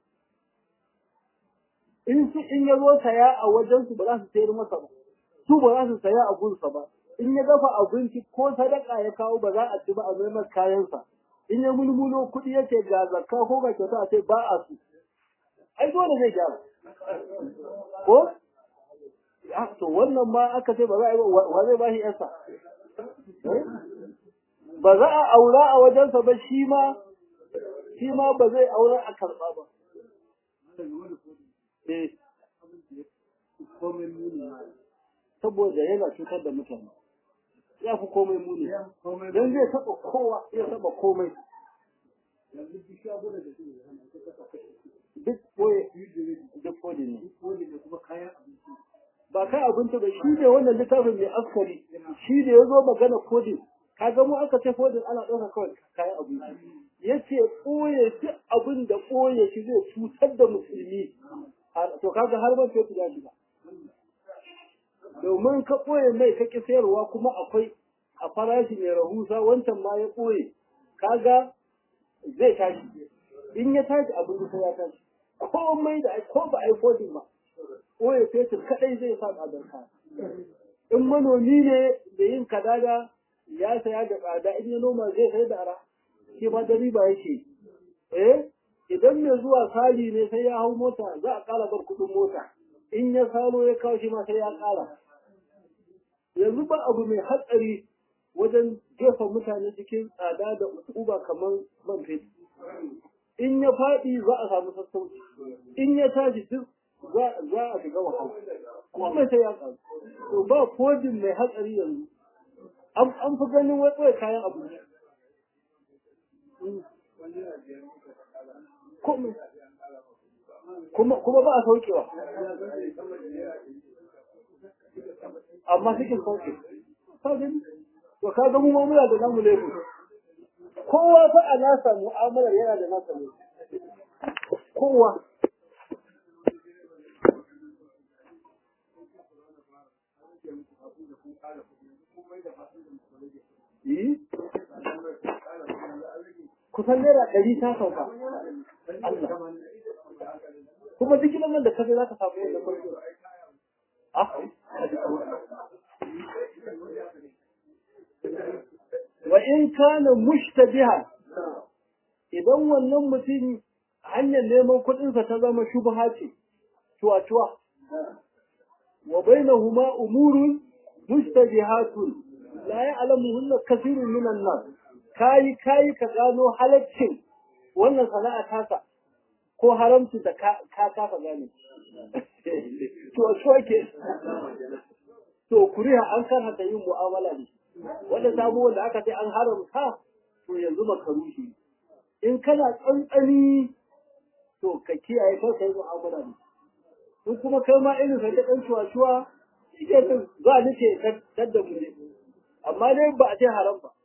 in su in ya zo saya a wajen su ba za su sayar masa ba su ba za su saya a gunsa ba in ya dafa abinci ko sadaka ya kawo ba za a ci ba a mai kayansa in ya mulmulo kuɗi yake ga zakka ko ga kyauta a ce ba a su ai dole zai gyara ko to wannan ma aka ce ba za a yi wa zai ba shi yarsa ba za a aura a wajensa ba shi ma shi ma ba zai aura a karɓa ba saboda yana cutar da mutane ya fi komai muni don zai taɓa kowa ya taɓa komai duk koye duk kodin ne ba kai abinci ba shi ne wannan littafin mai askari shi ne ya zo magana kodin kaga mu aka ce kodin ana ɗaukar kawai kayan abinci ya ce ɓoye duk abin da ɓoye shi zai cutar da musulmi to kaga har ban sai ya shiga domin ka ɓoye mai ka ƙi sayarwa kuma akwai a farashi mai rahusa wancan ma ya ɓoye kaga zai tashi in ya tashi abin da ya tashi komai da ko ba a yi kodin ba ɓoye fetur kaɗai zai sa tsadar kaya in manomi ne da yin kadada ya saya da tsada in ya noma zai sai da ara shi ma da riba yake eh idan mai zuwa sali ne sai ya hau mota za a ƙara bar kuɗin mota in ya salo ya kawo shi ma sai ya ƙara yanzu ba abu mai hatsari wajen jefa mutane cikin tsada da uba kamar man fetur in ya faɗi za a samu sassauci in ya tashi duk za a shiga wahala komai sai ya ƙaru to ba kodin mai hatsari yanzu an fi ganin wai kayan abinci kuma kuma ba a saukewa amma cikin sauke to ka ga mu ma muna da namu laifi kowa fa a nasa mu'amalar yana da nasa laifi kowa yi kusan naira ɗari ta sauka Allah kuma duk nan da kaje za ka samu wannan farko wa in kana mushtabiha idan wannan mutum hanyar neman kuɗinsa ta zama shubha ce cuwa-cuwa wa bainahuma umurun mushtabihatun la ya'lamuhunna kathirun minan nas kayi kayi ka gano halaccin wannan sana'a tasa ko haramci da ka kafa gane to so ke to kuriha an karhata yin mu'amala ne wanda sabuwar da aka ce an haramta to yanzu makaruhi in kana tsantsani to ka kiyaye kar ka yi mu'amala ne in kuma kai ma irin sai ta dan cuwa-cuwa shi ke za ni ce kadda mu ne amma dai ba a ce haram ba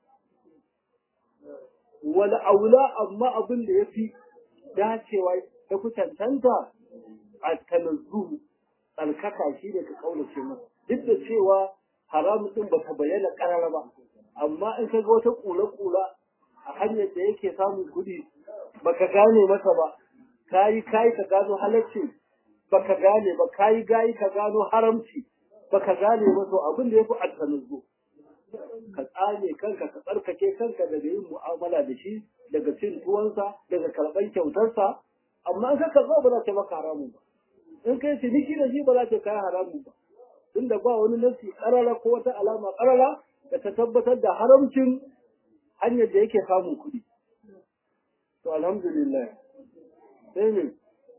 wala aula amma abin da ya fi dacewa ta fi cancanta a tanazzu tsarkaka shi ne ka kaunace masa duk da cewa haramun din ba ta bayyana karara ba amma in ka ga wata kula-kula a hanyar da yake samun kuɗi baka gane masa ba kayi kayi ka gano halacci baka gane ba kayi gayi ka gano haramci baka gane ba to abin da yafi altanazzu ka tsane kanka ka tsarkake kanka daga yin mu'amala da shi daga cin tuwansa daga karɓar kyautarsa amma in ka karɓa ba za ta maka haramun ba in kai ciniki da shi ba za ta kai haramun ba tunda ba wani nasi ƙarara ko wata alama ƙarara da ta tabbatar da haramcin hanyar da yake samun kuɗi to alhamdulillah sai ne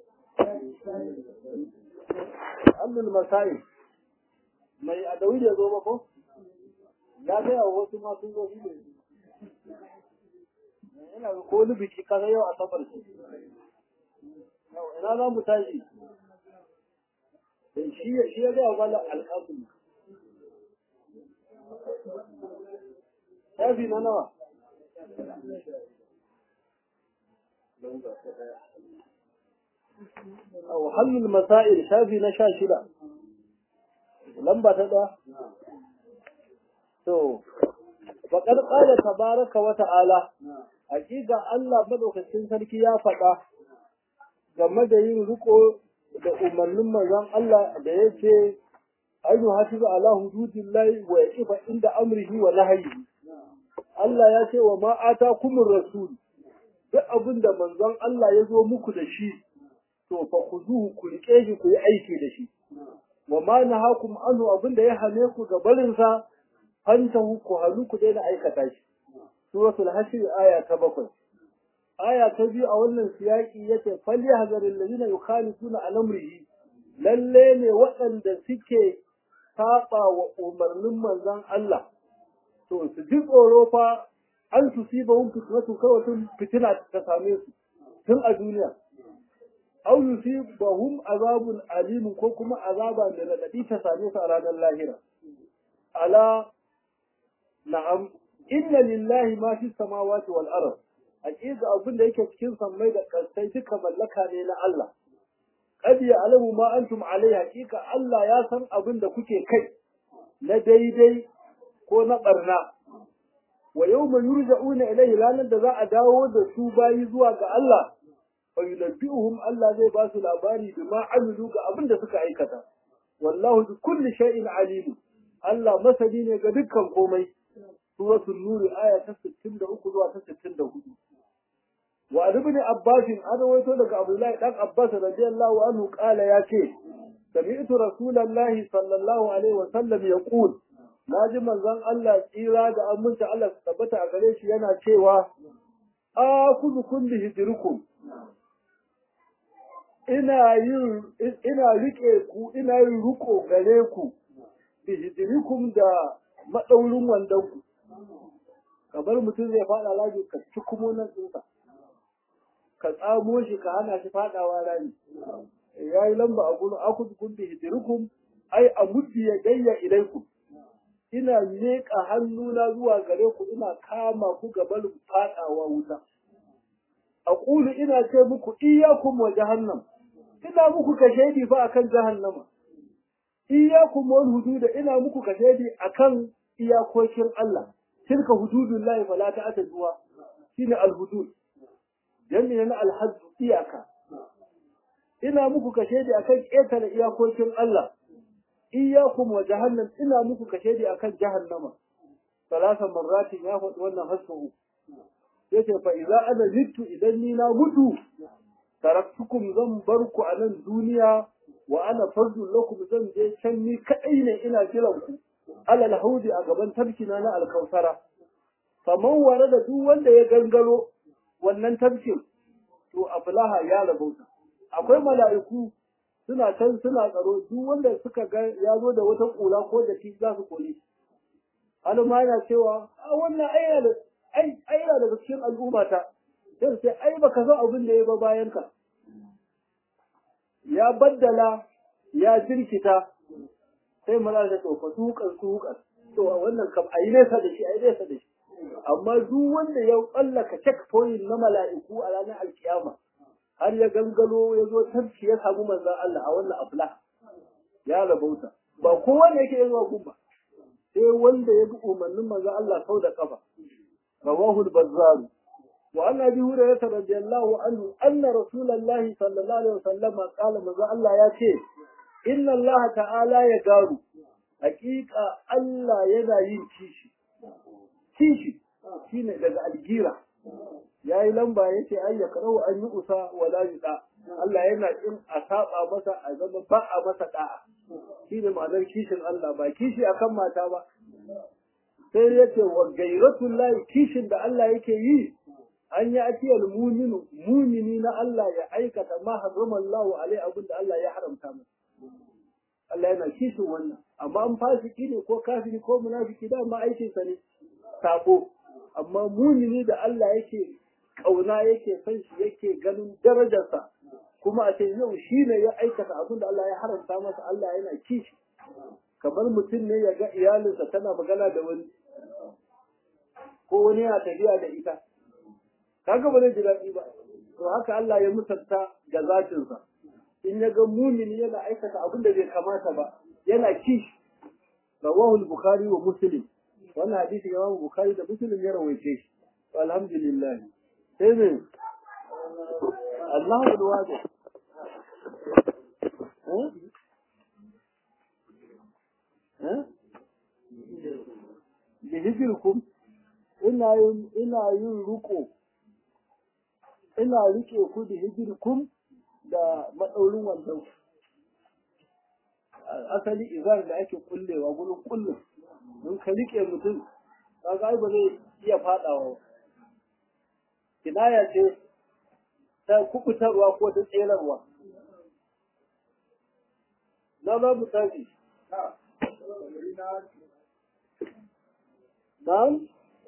Abdul Masai mai adawi da zo ba ko ya ga yawa wasu ma sun zo shi ne ina ga ko wani biki kaza yau a safar shi ina za mu tashi shi shi ya ga wala alƙasim shafi na nawa أو حل المسائل شافي نشا شدا لمبا تدا تو فقد قال تبارك وتعالى حقيقة الله مدوكacin sarki ya faɗa game da yin riko da umarnin manzon Allah da yake ayu hafizu ala hududillahi wa yaqifa inda amrihi wa nahyihi Allah ya ce wa ma atakumur rasul duk abin da manzon Allah ya zo muku da shi to fa khuzuhu ku rike shi ku yi aiki da shi wa ma nahakum anhu abinda ya hane ku ga barin sa fantahu ku halu ku daina aikata shi suratul hashr aya ta bakwai aya ta biyu a wannan siyaki yace falyahzaril ladina yukhalifuna an amrihi lalle ne waɗanda suke saba wa umarnin manzon Allah to su ji tsoro fa an tusibahum fitnatu kawai fitina ta same su tun a duniya aw yusibahum azabun alim ko kuma azaba da radadi ta same su a ranar lahira ala na'am inna lillahi ma fi samawati wal ard hakika abin da yake cikin sammai da kasai duka mallaka ne na Allah qad ya'lamu ma antum alai hakika Allah ya san abin da kuke kai na daidai ko na barna wa yawma yurja'una ilayhi ranar da za a dawo da su bayi zuwa ga Allah fa yunabbi'uhum Allah zai ba su labari bima amilu ga abin da suka aikata wallahu bi kulli shay'in alim Allah masani ne ga dukkan komai suratul nur aya ta 63 zuwa ta 64 wa ibn abbas an rawaito daga abdullahi dan abbas radiyallahu anhu qala ya ce sami'tu rasulullahi sallallahu alaihi wa sallam yaqul naji manzon Allah tsira da aminta Allah su tabbata a gare shi yana cewa akuzu kulli hijrukum ina yin ina rike ku ina yin ruko gare ku bi hijrikum da madaurin wandon ku kamar mutum zai fada laji ka ci kuma nan tsinsa ka tsamo shi ka hana shi fadawa rani yayi lamba a gurin akuzu kulli hijrukum ai amuddi ya gayya ilaikum ina leƙa hannuna zuwa gare ku ina kama ku gaban fadawa wuta aqulu ina ce muku iyyakum wa jahannam ina muku kashedi fa akan jahannama iyyakum wal hudud ina muku kashedi akan iyakokin Allah tilka hududullahi fala ta'taduha shine al hudud jami'a na al hadd iyaka ina muku kashedi akan ƙetare iyakokin Allah iyyakum wa jahannam ina muku kashedi akan jahannama salasa marratin ya faɗi wannan hasu yace fa idza ana mittu idan ni na mutu taraktukum zan bar ku a nan duniya wa ana fardu lakum zan je can ni kadai ne ina jiran ku alal haudi a gaban tabkina na alkausara faman ware da duk wanda ya gangaro wannan tabkin to aflaha ya rabauta akwai mala'iku suna can suna tsaro duk wanda suka ga ya zo da wata kula ko da shi za su kone alma yana cewa a wannan ai da ai ai daga cikin al'umma ta sai sai ai baka san abin da ya ba bayan ka ya baddala ya jirkita sai maza ta to fasukan sukan to wannan kam ayi nesa da shi ayi nesa da shi amma duk wanda ya tsallaka checkpoint na mala'iku a ranar alkiyama har ya gangalo ya zo tafki ya samu manzan Allah a wannan afla ya rabauta ba kowa ne yake yin wakun ba sai wanda ya bi umarnin manzan Allah sau da kafa rawahu al-bazzar wa an abi hurairah radiyallahu anhu anna rasulullahi sallallahu alaihi wasallam qala manzan Allah ya ce inna Allah ta'ala ya garu hakika Allah yana yin kishi kishi shine daga algira yayi lamba yace ai ya karau an yi usa wala yuda Allah yana in a saba masa a zama ba a masa da'a shine ma'anar kishin Allah ba kishi akan mata ba sai yace wa gairatul lahi kishin da Allah yake yi an yi atiyal muminu mumini na Allah ya aikata ma harrama Allah alai abin da Allah ya haramta masa Allah yana kishin wannan amma an fasiki ne ko kafiri ko munafiki da ma aikin sa ne sabo amma mumini da Allah yake kauna yake son shi yake ganin darajarsa kuma a ce yau shi ne ya aikata abin da Allah ya haramta masa Allah yana kishi kamar mutum ne ya ga iyalinsa tana magana da wani ko wani yana tafiya da ita kaga ba zai ji daɗi ba to haka Allah ya musanta ga zatinsa in ya ga mumini yana aikata abin da bai kamata ba yana kishi rawahu al-bukhari wa muslim wannan hadisi Imam Bukhari da Muslim ya rawaice shi alhamdulillah sai ne Allahu alwadi eh eh lihijirkum ina yin ina yin ruko ina rike ku da hijirkum da madaurin wannan asali izar da ake kullewa gurin kullum in ka rike mutum kaga ai ba zai iya fadawa kinaya ce ta kubutarwa ko ta tserarwa na za mu tafi Na'am?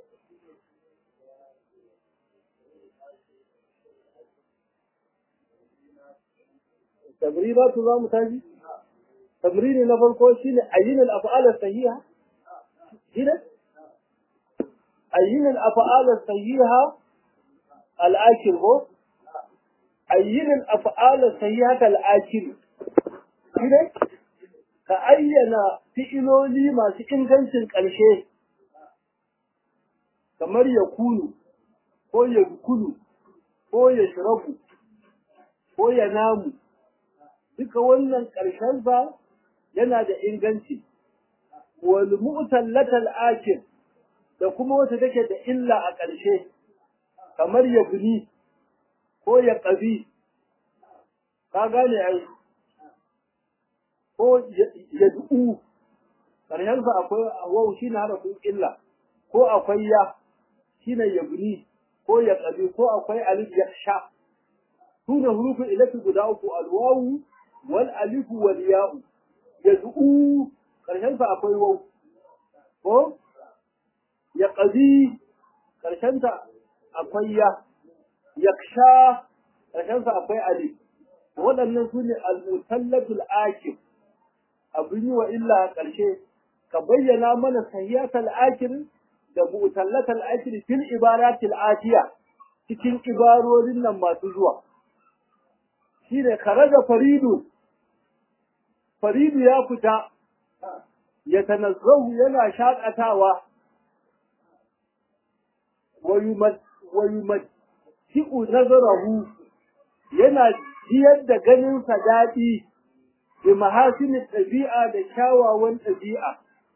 Tabribatu za mu tafi? Tamrini na farko shine ayyinal af'al sahiha كده أين الأفعال الصحيحة الآكل هو أين الأفعال الصحيحة الآكل كده كأين فئلولي ما سإنغنسن ƙarshe kamar ya kunu ko ya kunu ko ya shirabu ko ya namu duka wannan ƙarshensa yana da inganci wal mu'tallatal akil da kuma wata take da illa a ƙarshe kamar ya buni ko ya ƙabi ka gane ai ko ya du'u ƙarshensa akwai wau shi na harafin illa ko akwai ya shi ne ya buni ko ya ƙabi ko akwai alif ya sha su ne hurufin ilafi guda uku alwawu wal alifu wal ya'u ya du'u ƙarshensa akwai wau ko ya ƙazi ƙarshenta akwai ya yaksha ƙarshensa akwai ali waɗannan su ne al-mutallatul akir abin yi wa illa a ƙarshe ka bayyana mana sahiyatul akir da mutallatul akir fil ibaratil atiya cikin ibarorin nan masu zuwa shine kharaja faridu faridu ya fita ya tanazzahu yana shaƙatawa wa yumatti'u nazarahu yana jiyar da ganinsa daɗi bi mahasinin ɗabi'a da kyawawan ɗabi'a.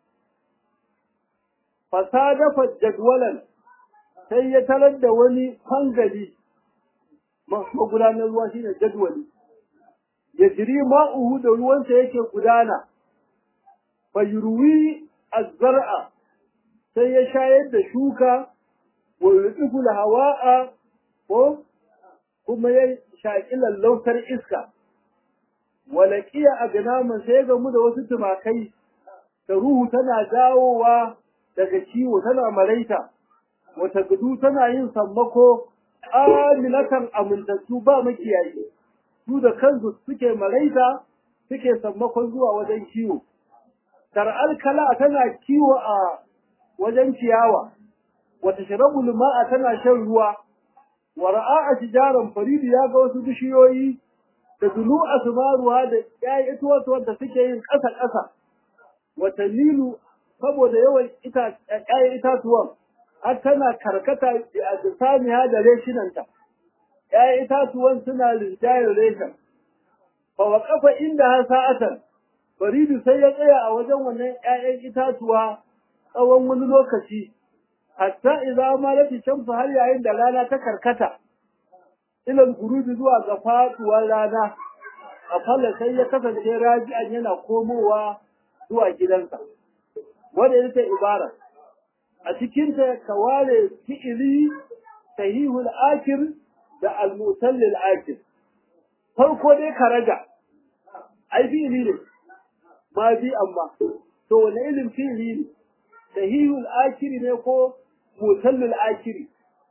Fasadafa jadwalan sai ya tarar da wani fangali magudanar ruwa shine jadwali. Ya jiri ma'uhu da ruwansa yake gudana. fayurwi azzar'a sai ya shayar da shuka wa yutifu hawa'a ko kuma ya shaƙi lallautar iska walaqiya agnaman sai ga mu da wasu tumakai da ruhu tana dawowa daga kiwo tana maraita wata gudu tana yin sammako amilatan amintattu ba makiyayi su da kansu suke maraita suke sammakon zuwa wajen kiwo tar'al kala tana kiwo a wajen ciyawa wata sharabul ma'a tana shan ruwa wa ra'a shijaran faridu ya ga wasu bishiyoyi da dulu asmaruha da ƴaƴan itatuwan da suke yin ƙasa ƙasa wata nilu saboda yawan ita ƴaƴan itatuwan har tana karkata a samiya da reshinanta ƴaƴan itatuwan suna rinjayar reshen fa waqafa inda ha sa'atan faridu sai ya tsaya a wajen wannan ƴaƴan itatuwa tsawon wani lokaci hatta idza malati shamsu har yayin da rana ta karkata ilal gurubi zuwa ga faduwar rana a falla sai ya kasance raji'an yana komowa zuwa gidansa wanda ita ibara a cikin ta ka ware fi'ili sahihul akir da al-mutallil akir farko dai ka raga ai fi'ili ne ma bi amma to wani ilin fi'ili ne sahihul akiri ne ko mutallil akiri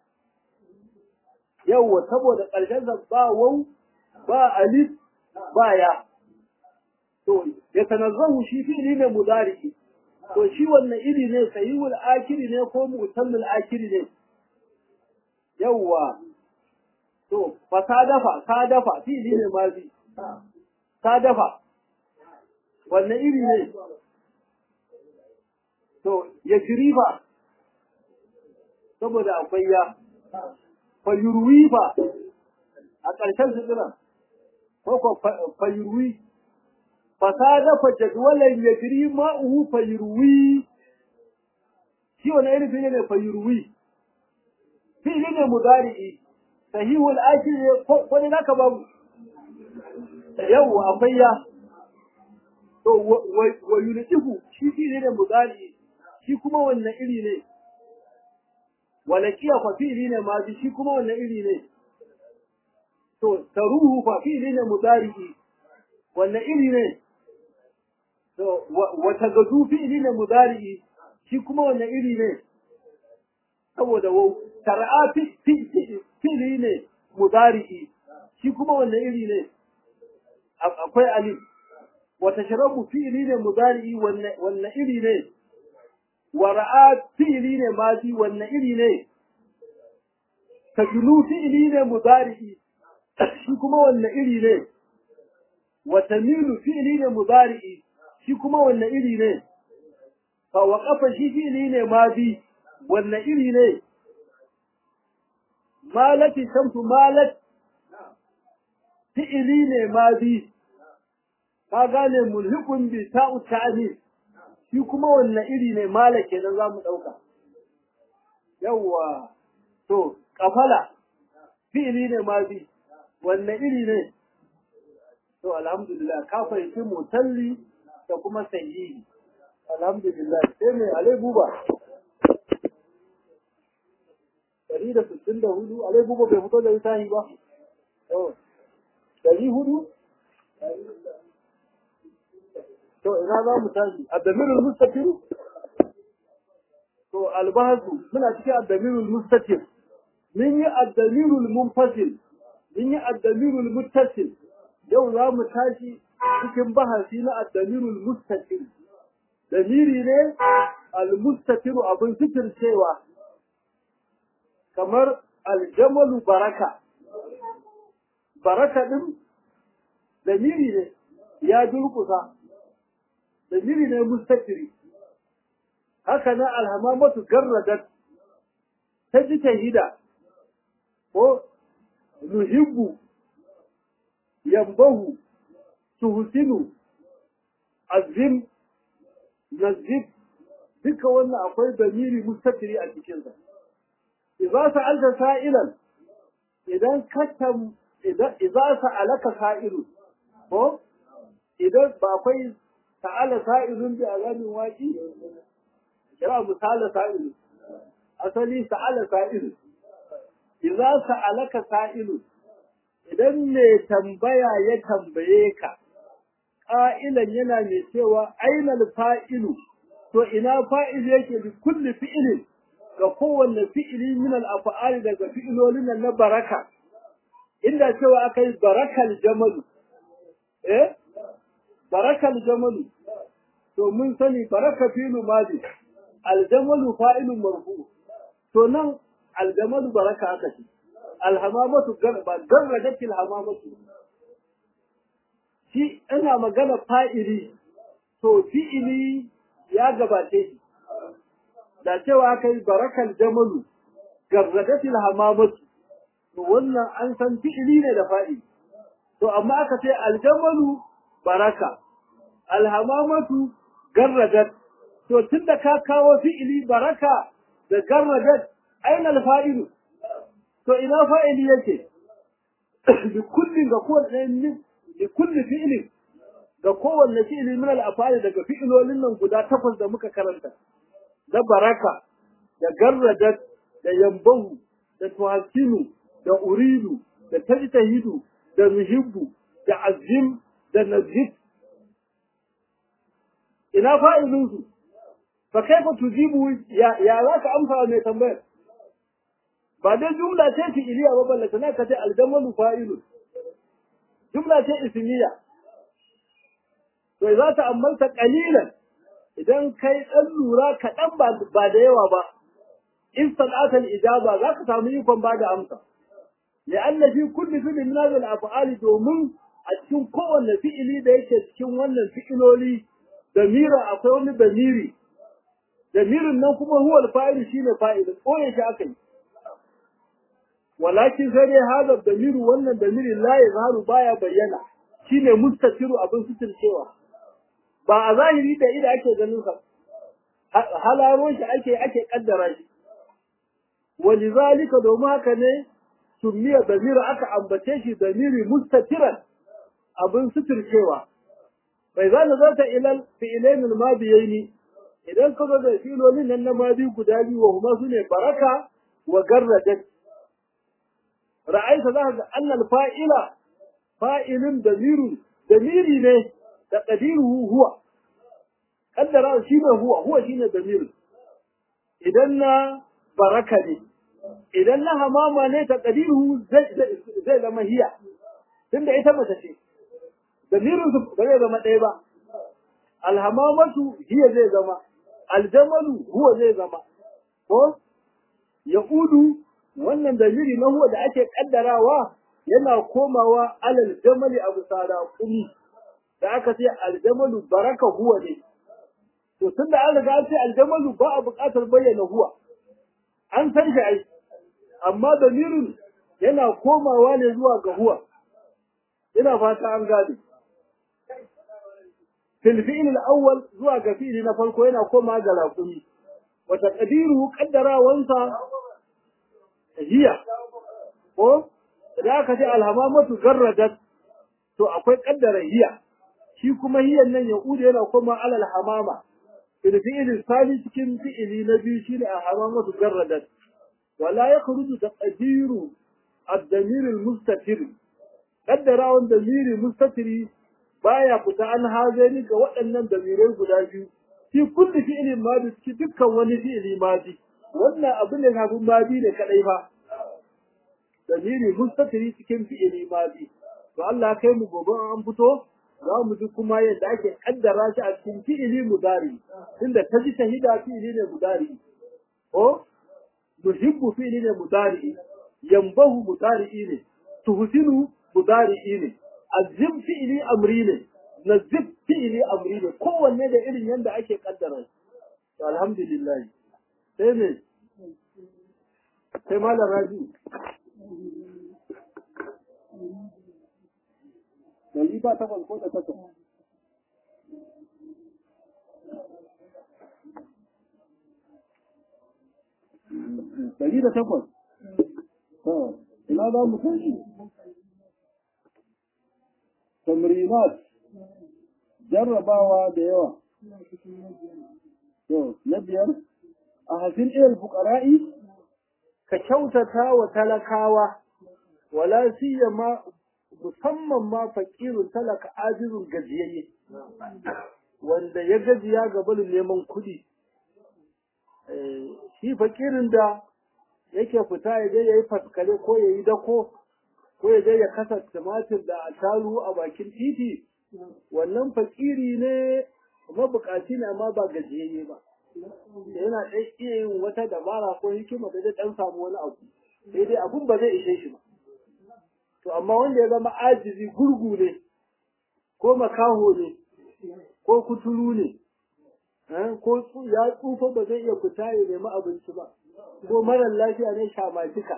yawwa saboda ƙarshen sa ba wau ba alif ba ya to ya tanazzahu shi fi'li ne mudari to shi wannan iri ne sahihul akiri ne ko mutallil akiri ne yawwa to fa sadafa sadafa fi'li ne mazi sadafa wannan iri ne to ya jirifa saboda akwai ya fayurwi ba a ƙarshen sutura ko ko fayurwi fasada fa jadwalan yajri ma'uhu fayurwi shi wani irin fili ne fayurwi fili ne mudari'i sahihul akil ne ko ne naka babu yau akwai ya to wa yulqifu shi fili ne mudari'i shi kuma wannan iri ne walakiya fa fi'li ne ma shi kuma wannan iri ne to taruhu fa fi'li ne mudari'i wannan iri ne to wa tagadu fi'li ne mudari'i shi kuma wannan iri ne saboda wau tar'a fi'li ne mudari'i shi kuma wannan iri ne akwai alif wa tashrabu fi'li ne mudari'i wannan iri ne wara'a fi'ili ne mazi wanne iri ne tajlu fi'ili ne mudari'i shi kuma wanne iri ne wa tamilu fi'ili ne mudari'i shi kuma wanne iri ne fa waqafa shi fi'ili ne mazi wanne iri ne malati shamsu malat fi'ili ne mazi ka gane mulhikun bi ta'u ta'anis shi kuma wanne iri ne mala kenan za mu ɗauka. Yawwa, to, kafala, fi'ili ne ma bi, wanne iri ne? To, alhamdulillah, ka fahimci mutalli da kuma sahihi. Alhamdulillah, sai mai alai buba. Dari da sittin da hudu, alai buba bai fito da littafi ba? Dari hudu? to ina za mu tashi addamirul mustaqim to albahasu muna cikin addamirul mustaqim mun yi addamirul munfasil mun yi addamirul muttasil yau za mu tashi cikin bahasi na addamirul mustaqim damiri ne almustaqiru abin fitir cewa kamar aljamalu baraka baraka din damiri ne ya durkusa dalili ne mustaqiri haka na alhamamatu garradat ta ji tahida ko nuhibbu yambahu tuhsinu azim nazib duka wannan akwai dalili mustaqiri a cikin sa idza sa'alta sa'ilan idan katam idan idza sa'alaka sa'ilu ko idan ba akwai ta'ala sa'ilun bi azamin waqi kira misala sa'ilu asali sa'ala sa'ilu idza sa'alaka sa'ilu idan me tambaya ya tambaye ka ƙa'ilan yana mai cewa ainal fa'ilu to ina fa'il yake bi kulli fi'ilin ga kowanne fi'ili min al-af'ali daga fi'ilolin nan na baraka inda cewa akai barakal jamalu eh barakal jamalu to mun sani baraka fi'lu madi al-jamalu fa'ilun marfu to nan al-jamalu baraka aka ce al-hamamatu garba garradatil hamamatu shi ina magana fa'ili to fi'ili ya gabace shi da cewa aka yi barakal jamalu garradatil hamamatu to wannan an san fi'ili ne da fa'ili to amma aka ce aljamalu baraka alhamamatu garradat to tunda ka kawo fi'ili baraka da garradat aina alfa'ilu to ina fa'ili yake bi kullin ga kowanne bi kulli fi'lin ga kowanne fi'ili min al-af'ali daga fi'ilolin nan guda takwas da muka karanta da baraka da garradat da yambahu da tuhasinu da uridu da tajtahidu da muhibbu da azim da nazif ina fa'ilin su fa kaifa tujibu ya ya za ka amsa mai tambayar ba dai jumla ce fi'iliya ba balle kana ka ce aljamalu fa'ilun jumla ce ismiya to za ta ammalta qalilan idan kai dan lura kaɗan ba ba da yawa ba in san'atal ijaba za ka samu ikon ba da amsa لأن في كل فعل من هذه الأفعال دومن أتكون كون فعلي da yake cikin wannan fi'iloli damira akwai wani damiri damirin nan kuma huwa al-fa'il shine fa'il ko ya shi akai walakin sai dai hada damiru wannan damiri la yazharu baya bayyana shine mustatiru abin suturcewa ba a zahiri da ida ake ganin sa halaro shi ake ake kaddara shi walizalika domin haka ne summiya damira aka ambace shi damiri mustatiran abin suturcewa bai za na zata ilal fi'ilain al-madiyaini idan ka zo da filolin nan na madi guda biyu wa kuma sune baraka wa garradat ra'aita za ka ga annal fa'ila fa'ilun damirun damiri ne da qadiruhu huwa kaddara shi ne huwa huwa shine damirin idan na baraka ne idan na hamama ne ta ƙadiru zai zama hiya tunda ita mace ce damirin su ba zai zama ɗaya ba alhamamatu hiya zai zama aljamalu huwa zai zama ko yaudu wannan damiri na huwa da ake kaddarawa yana komawa alal jamali abu sada kumi da aka ce aljamalu baraka huwa ne to tunda an riga an ce aljamalu ba a buƙatar bayyana huwa an san shi ai amma damirin yana komawa ne zuwa ga huwa ina fata an gane fil fi'l al-awwal zuwa ga fi'li na farko yana komawa ga raqumi wa taqdiruhu qaddarawansa hiya ko da aka ce alhamamatu garradat to akwai kaddara hiya shi kuma hiyan nan ya ude yana koma alal hamama fil fi'l sani cikin fi'li na biyu shine alhamamatu garradat ولا يخرج تقدير الضمير المستتر قدر ان ضمير مستتر baya fita an hazari ga waɗannan damirai guda biyu fi kulli fi'lin madi cikin dukkan wani fi'li madi wannan abin da kafin madi ne kadai fa damiri mustatiri cikin fi'li madi to Allah kai mu gobe an fito za mu ji kuma yadda ake kaddara shi a cikin fi'li mudari tunda ta ji shahida fi'li ne mudari ko yuhibbu fi'li ne mudari yambahu mudari ne tuhsinu mudari ne azim fi'li amri ne nazib fi'li amri ne kowanne da irin yanda ake kaddara to alhamdulillah sai ne sai malam raji Dari ba takwas ko da takwas. Dari da takwas. Ina za mu tashi? Tamrinat, jarrabawa da yawa. To, na biyar, a hafin ilal fukara'i, ka kyautata wa talakawa, wala siyama musamman ma fakirun talaka ajizun gajiyayye wanda ya gajiya ga barin neman kuɗi shi fakirin da yake fita ya je ya yi faskare ko ya yi dako ko ya je ya kasa tumatir da ataru a bakin titi wannan fakiri ne mabukaci ne amma ba gajiyayye ba yana ɗan iya yin wata dabara ko hikima da zai ɗan samu wani abu sai dai abun ba zai ishe shi ba to amma wanda ya zama ajizi gurgu ne ko makaho ne ko kuturu ne ko ya tsufa ba zai iya fita ya nemi abinci ba ko marar lafiya ne shamatika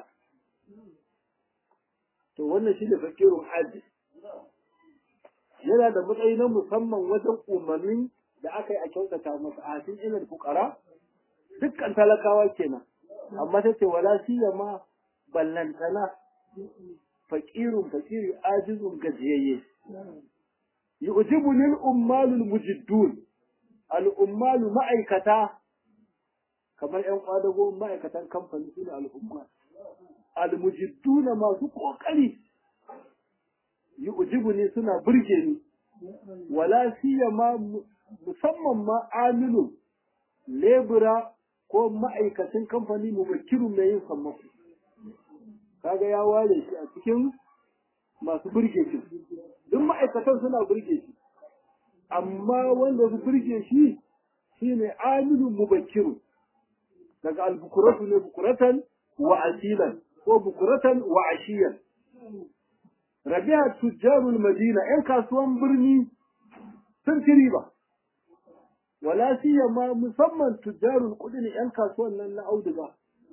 to wannan shi da fakirun ajiz yana da matsayi na musamman wajen umarnin da aka yi a kyautata masa a cikin ilal fukara dukkan talakawa kenan amma ta ce wala siya ma ballantana fakirun fakiri ajizun gajiyayye yu'jibu lil ummalul mujiddun al ummalu ma'aikata kamar yan kwadago ma'aikatan kamfani sune al ummal al mujidduna masu kokari yu'jibu ni suna burge ni wala siyama musamman ma amilu lebura ko ma'aikacin kamfani mubakirun mai yin sammako kaga ya ware shi a cikin masu burge shi duk ma'aikatan suna burge shi amma wanda su burge shi shine amilu mubakiru daga albukuratu ne bukuratan wa asilan ko bukuratan wa ashiyan rabi'a tujjarul madina yan kasuwan birni sun ci riba wala siyama musamman tujjarul kudi ne yan kasuwan nan na auduga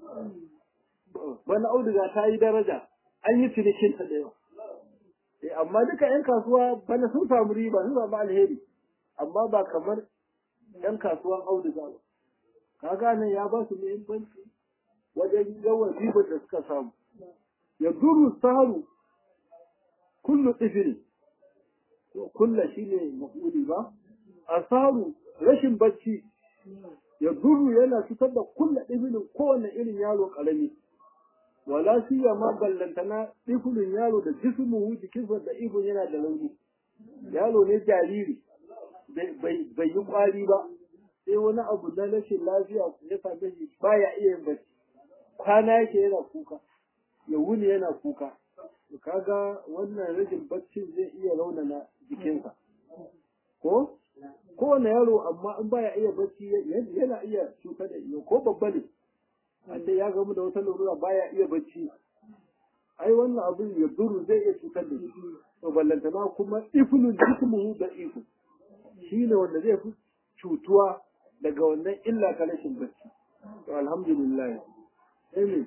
bana auduga ta yi daraja an yi cinikin ta da yawa amma duka yan kasuwa bana sun samu riba sun samu alheri amma ba kamar yan kasuwan auduga ba ka gane ya ba su muhimmanci wajen yawan ribar da suka samu ya duru saharu kullu tsifiri kulla shine mafuli ba asaru rashin bacci ya duru yana cutar da kulla ɗifilin kowane irin yaro ƙarami wala siya ma ballantana ɗifilin yaro da jismuhu jikinsa da ihun yana da launi yaro ne jariri bai yi ƙwari ba sai wani abu na rashin lafiya ya same shi baya iya yin bacci kwana yake yana kuka ya wuni yana kuka kaga wannan rashin baccin zai iya raunana jikinsa ko kowane yaro amma in baya iya bacci yana iya cutar da iyo ko babba ne an ya gamu da wata larura baya iya bacci ai wannan abin ya duru zai iya cutar da shi to ballantana kuma iflun jismuhu da ifu shine wanda zai fi cutuwa daga wannan illa ta rashin bacci to alhamdulillah amin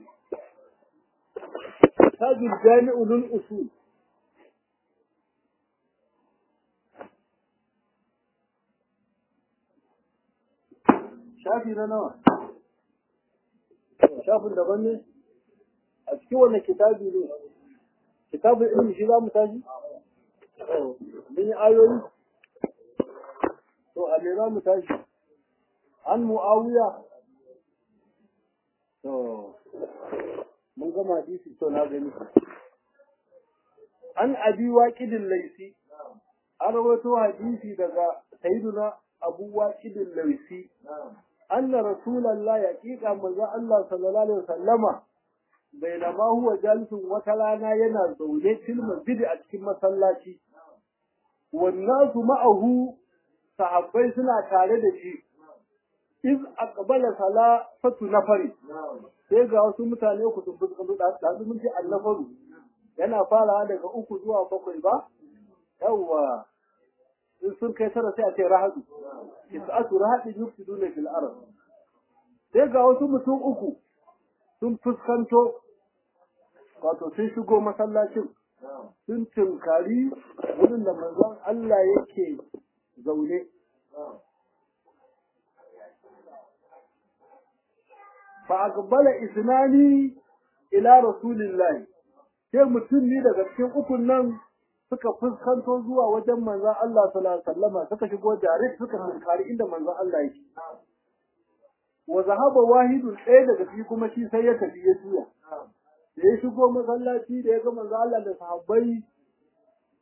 tajul jami'u lil usul shafi na nawa shafin daban ne a cikin wannan kitabi ne kitabun ilmi shi za mu tashi mun yi ayoyi to a me za mu tashi an mu'awiya to mun gama hadisi to na gani an abi waqidin laisi an rawaito hadisi daga sayyiduna abu waqidin laisi anna rasulullah yaqiqa manzo Allah sallallahu alaihi wasallama bainama huwa jalisun wata rana yana zaune fil masjid a cikin masallaci wannasu ma'ahu sahabbai suna tare da shi iz aqbala salatu nafari sai ga wasu mutane ku sun fuskanta da da mun ce annafaru yana farawa daga uku zuwa bakwai ba yawwa in sun kai tara sai a ce rahadu isa'atu rahadin yufsiduna fil ard sai ga wasu mutum uku sun fuskanto wato sun shigo masallacin sun tunkari wurin da manzon Allah yake zaune fa aqbala isnani ila rasulillahi sai mutum ne daga cikin ukun nan suka fuskanto zuwa wajen manzon Allah sallallahu alaihi wasallama suka shigo direct suka tunkari inda manzon Allah yake wa zahaba wahidun ɗaya daga ciki kuma shi sai ya tafi ya juya da ya shigo masallaci da ya ga manzo Allah da sahabbai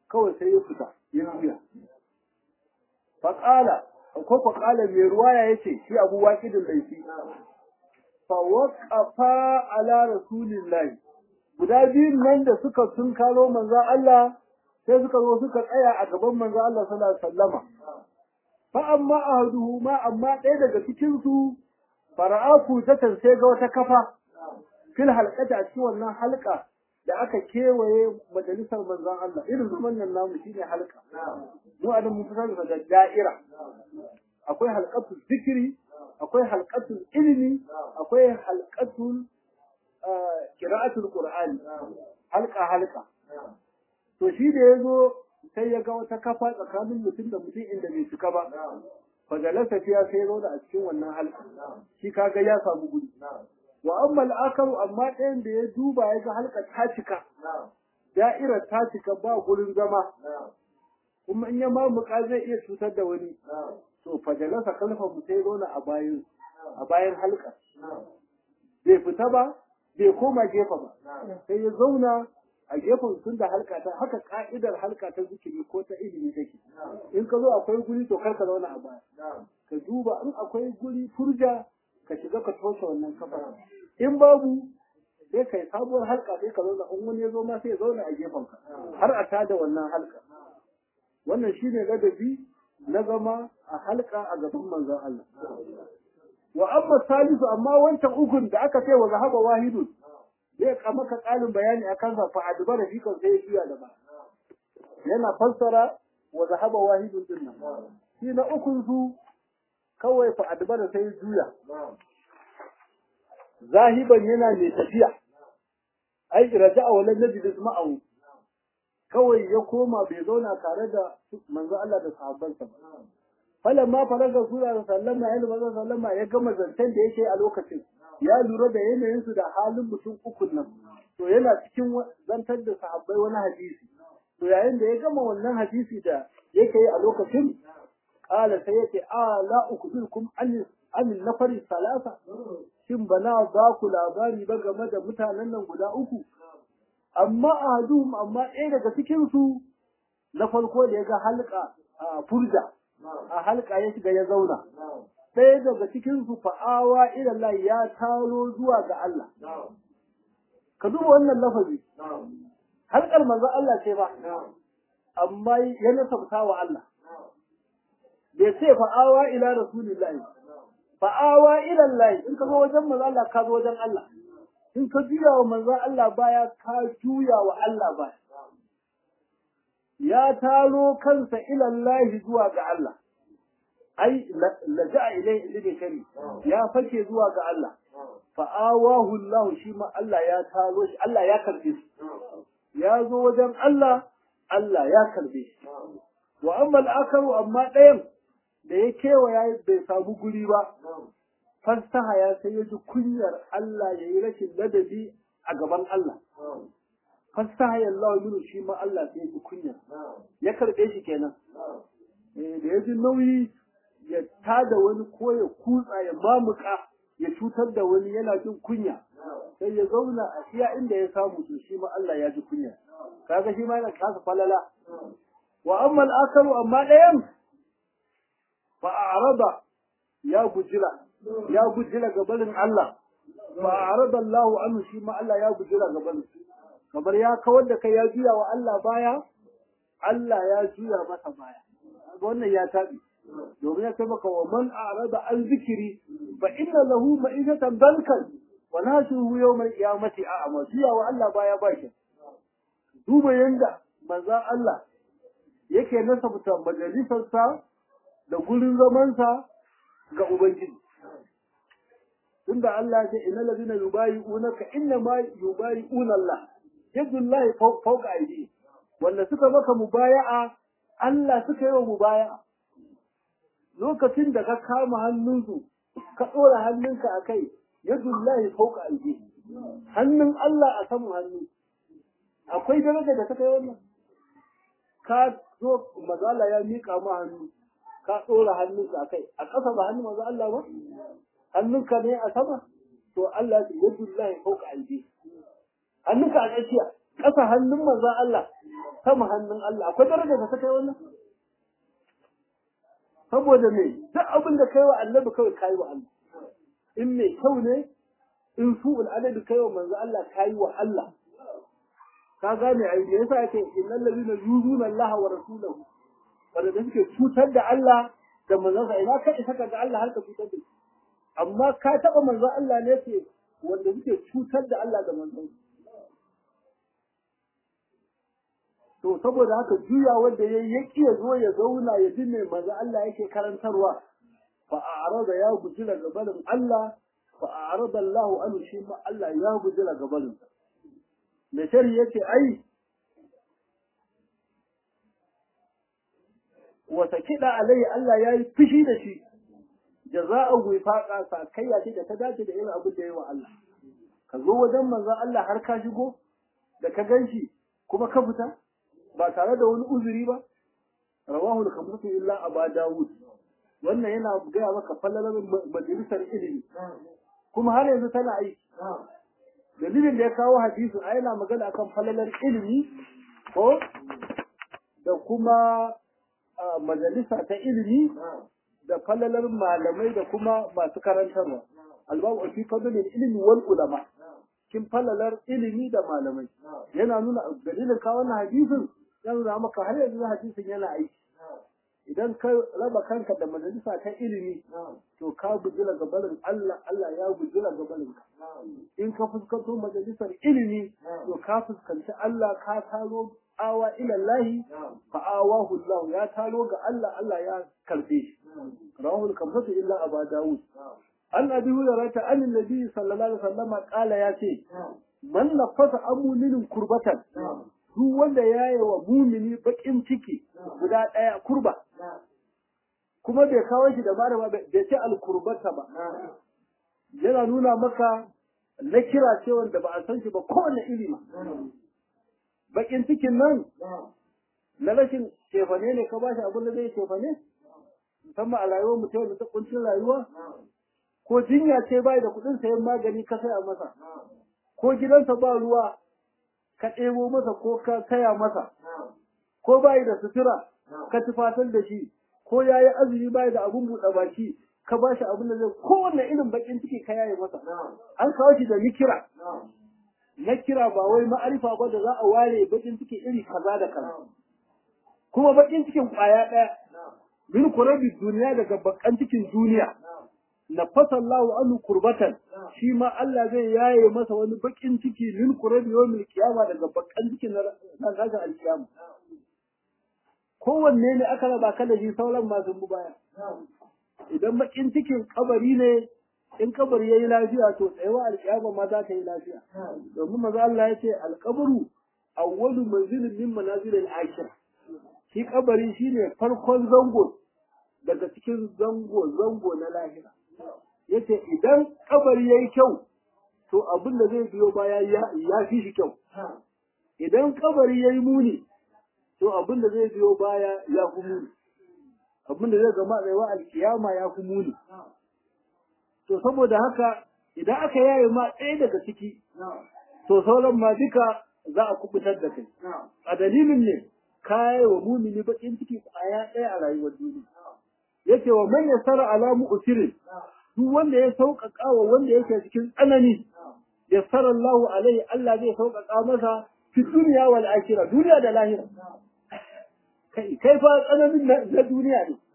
kawai sai ya fita ya juya faƙala ko faƙala mai ruwaya ya ce shi abu waƙidin laifi fa waƙafa ala rasulillahi guda biyun nan da suka sun kalo manzan Allah sai suka zo suka tsaya a gaban manzan Allah sallallahu alaihi wasallama fa amma ahaduhu ma amma ɗaya daga cikin su fara'aku ta sai ga wata kafa fil halqata a cikin wannan halka da aka kewaye majalisar manzon Allah irin zaman nan namu shine halka mu a mun fi sanin da da'ira akwai halqatul zikri akwai halqatul ilmi akwai halqatul qira'atul qur'ani halka halka to shi da yazo sai ya ga wata kafa tsakanin mutum da mutum inda bai cika ba fajalasa fiya sai ya zauna a cikin wannan halka shi kaga ya samu guri wa amma al'akaru amma ɗayan da ya duba ya ga halka ta cika da'irar ta cika ba gurin zama kuma in ya mamuka zai iya cutar da wani to fajalasa kalfa mu sai zauna a bayan a bayan halka bai fita ba bai koma gefe ba sai ya zauna a gefen tun da halka ta haka ka'idar halka ta zikiri ko ta ilimi take in ka zo akwai guri to kar ka zauna a baya ka duba in akwai guri furja ka shiga ka toshe wannan kafa in babu sai ka yi sabuwar halka sai ka zauna in wani ya zo ma sai ya zauna a gefen ka har a tada wannan halka wannan shine ladabi na zama a halka a gaban manzon Allah wa amma salisu amma wancan ukun da aka ce wa zahaba wahidun zai ka maka ƙarin bayani akan sa fa adba da fikan sai ya da ba yana fassara wa zahaba wahidun din nan shi na ukun su kawai fa adba da sai juya zahiban yana mai tafiya ai raja'a walan najid ma'ahu kawai ya koma bai zauna tare da manzo Allah da sahabbansa ba falamma faraga sura sallama ya manzo sallama ya gama zancen da yake a lokacin ya lura da yanayinsu da halin mutum ukun nan to yana cikin zantar da sahabbai wani hadisi to yayin da ya gama wannan hadisi da yake yi a lokacin kala sai yace a la ukbirukum an an nafari salasa shin bana ba ku labari ba game da mutanen nan guda uku amma ahaduhum amma ɗaya daga cikin su na farko da ya ga halka a furja a halka ya shiga ya zauna ɗaya daga cikin su fa'awa ilallah ya taro zuwa ga Allah. Ka duba wannan lafazi, halkar manzon Allah ce ba, amma ya nasabta wa Allah. Bai ce fa'awa ila rasulillahi, fa'awa ilallahi in ka zo wajen manzon Allah ka zo wajen Allah. In ka juya wa manzon Allah baya ka juya wa Allah baya. Ya taro kansa ilallahi zuwa ga Allah. ai laja'a ilai ilmi kari ya fake zuwa ga Allah fa'awahu Allah shi ma Allah ya taro shi Allah ya karbe shi ya zo wajen Allah Allah ya karbe shi wa amma al-akaru amma ɗayan da ya kewaya bai samu guri ba fasaha ya sai ya ji kunyar Allah ya yi rashin ladabi a gaban Allah fasaha ya Allah minu shi ma Allah sai ya ji kunyar ya karbe shi kenan da ya ji nauyi ya tada wani ko ya kutsa ya mamuka ya cutar da wani yana jin kunya sai ya zauna a iya inda ya samu to shi ma Allah ya ji kunya kaga shi ma yana kasa falala wa amma al-akaru amma ɗayan fa a'rada ya gujira ya gujira gabanin Allah fa a'rada Allah anhu shi ma Allah ya gujira gabanin kamar ya kawar da kai ya juya wa Allah baya Allah ya juya masa baya wannan ya tabi domin ya ce maka wa man a'rada an zikiri fa inna lahu ma'isatan dankan wa nasuhu yawmal qiyamati a'ma jiya wa Allah baya baki duba yanda manzon Allah yake nasabta majalisarsa da gurin zamansa ga ubangiji tunda Allah ya ce innal ladina yubayi'unaka inna ma yubayi'una Allah yadullahi fawqa aydi wanda suka maka mubaya'a Allah suka yi wa mubaya'a lokacin da ka kama hannunsu ka ɗora hannunka a kai yadullahi fauka aiki hannun Allah a saman hannu akwai daraja da ta kai wannan ka zo mazala ya miƙa ma hannu ka ɗora hannunka a kai a ƙasa ba hannun maza Allah ba hannunka ne a sama to Allah ya yadullahi fauka aiki hannunka a tsakiya ƙasa hannun maza Allah sama hannun Allah akwai daraja da ta kai wannan saboda me duk abin da kai wa annabi kawai kai wa Allah in mai kyau ne in su'ul adabi kai wa manzo Allah kai wa Allah ka gane ai me yasa yake innal ladina yuzuna Allah wa rasulahu wanda da suke cutar da Allah da manzon sa ina kai saka ga Allah har ka cutar da shi amma ka taba manzon Allah ne ke wanda suke cutar da Allah da manzon to saboda haka juya wanda yayi ya kiya zo ya zauna ya ji me manzo Allah yake karantarwa fa a'rada ya guji daga barin Allah fa a'rada Allah anhu shi ma Allah ya guji daga barin me shari yace ai wata kida alai Allah yayi fushi da shi jaza'u wifaqa sa kayya ce da ta dace da irin abin da yayi wa Allah ka zo wajen manzo Allah har ka shigo da ka ganshi kuma ka fita ba tare da wani uzuri ba rawahu al-khamsatu illa aba dawud wannan yana gaya maka fallalar majalisar ilimi kuma har yanzu tana aiki dalilin da ya kawo hadisi a yana magana akan fallalar ilimi ko da kuma majalisa ta ilimi da fallalar malamai da kuma masu karantarwa albabu fi fadlil ilmi wal ulama kin fallalar ilimi da malamai yana nuna dalilin kawo wannan hadisin yana nuna maka har yanzu hadisin yana aiki idan ka raba kanka da majalisa ta ilimi to ka bujila gabanin Allah Allah ya bujila gabanin ka in ka fuskanto majalisar ilimi to ka fuskanci Allah ka taro awa ila Allah fa awahu Allah ya taro ga Allah Allah ya karbe shi rawahul kamsatu illa aba daud an abi hurairah an annabi sallallahu alaihi wasallam qala ya ce man nafasa amulin kurbatan duk wanda ya yi wa mumini bakin ciki guda ɗaya kurba kuma bai kawo shi da mara ba bai ce alkurbata ba yana nuna maka na kira ce wanda ba a san shi ba kowane ilimi bakin cikin nan na rashin cefane ne ka bashi abin da zai cefane musamman a rayuwar mutum da ta kuncin rayuwa ko jinya ce bai da kuɗin sayan magani ka saya masa ko gidansa ba ruwa ka ɗebo masa ko ka kaya masa, ko bayi da sutura ka tufatar da shi, ko ya yi azumi bayi da abin buɗe baki, ka ba shi abin da zai kowane irin bakin ciki ka yaye masa. An kawo shi da nikira. Nakira ba wai ma'arifa ba da za a ware bakin ciki iri kaza da kaza. Kuma bakin cikin ƙwaya ɗaya. Min kurabi duniya daga bakan cikin duniya. na fasallahu anhu kurbatan shi ma Allah zai yaye masa wani bakin ciki min kurabi yawmil qiyama daga bakan cikin na kaga alkiyama kowanne ne aka raba ka da shi sauran masu mu baya idan bakin cikin kabari ne in kabari yayi lafiya to tsayawa alkiyama ma za ta yi lafiya domin maza Allah ya ce alqabru awwalu manzilin min manazilil akhir shi kabari shine farkon zango daga cikin zango zango na lahira yace idan kabari yayi kyau to abin da zai biyo baya ya fi shi kyau idan kabari yayi muni to abin da zai biyo baya ya fi muni abin da zai gama tsayawa alkiyama ya fi muni to saboda haka idan aka yaye ma ɗaya daga ciki to sauran ma duka za a kubutar da kai a dalilin ne kayi wa mumini bakin ciki kwaya ɗaya a rayuwar duniya yake wa man yasara ala mu'sirin duk wanda ya sauƙaƙa wa wanda yake cikin tsanani yassara Allah alaihi Allah zai sauƙaƙa masa fi duniya wal akhirah duniya da lahira kai kai fa tsananin na duniya ne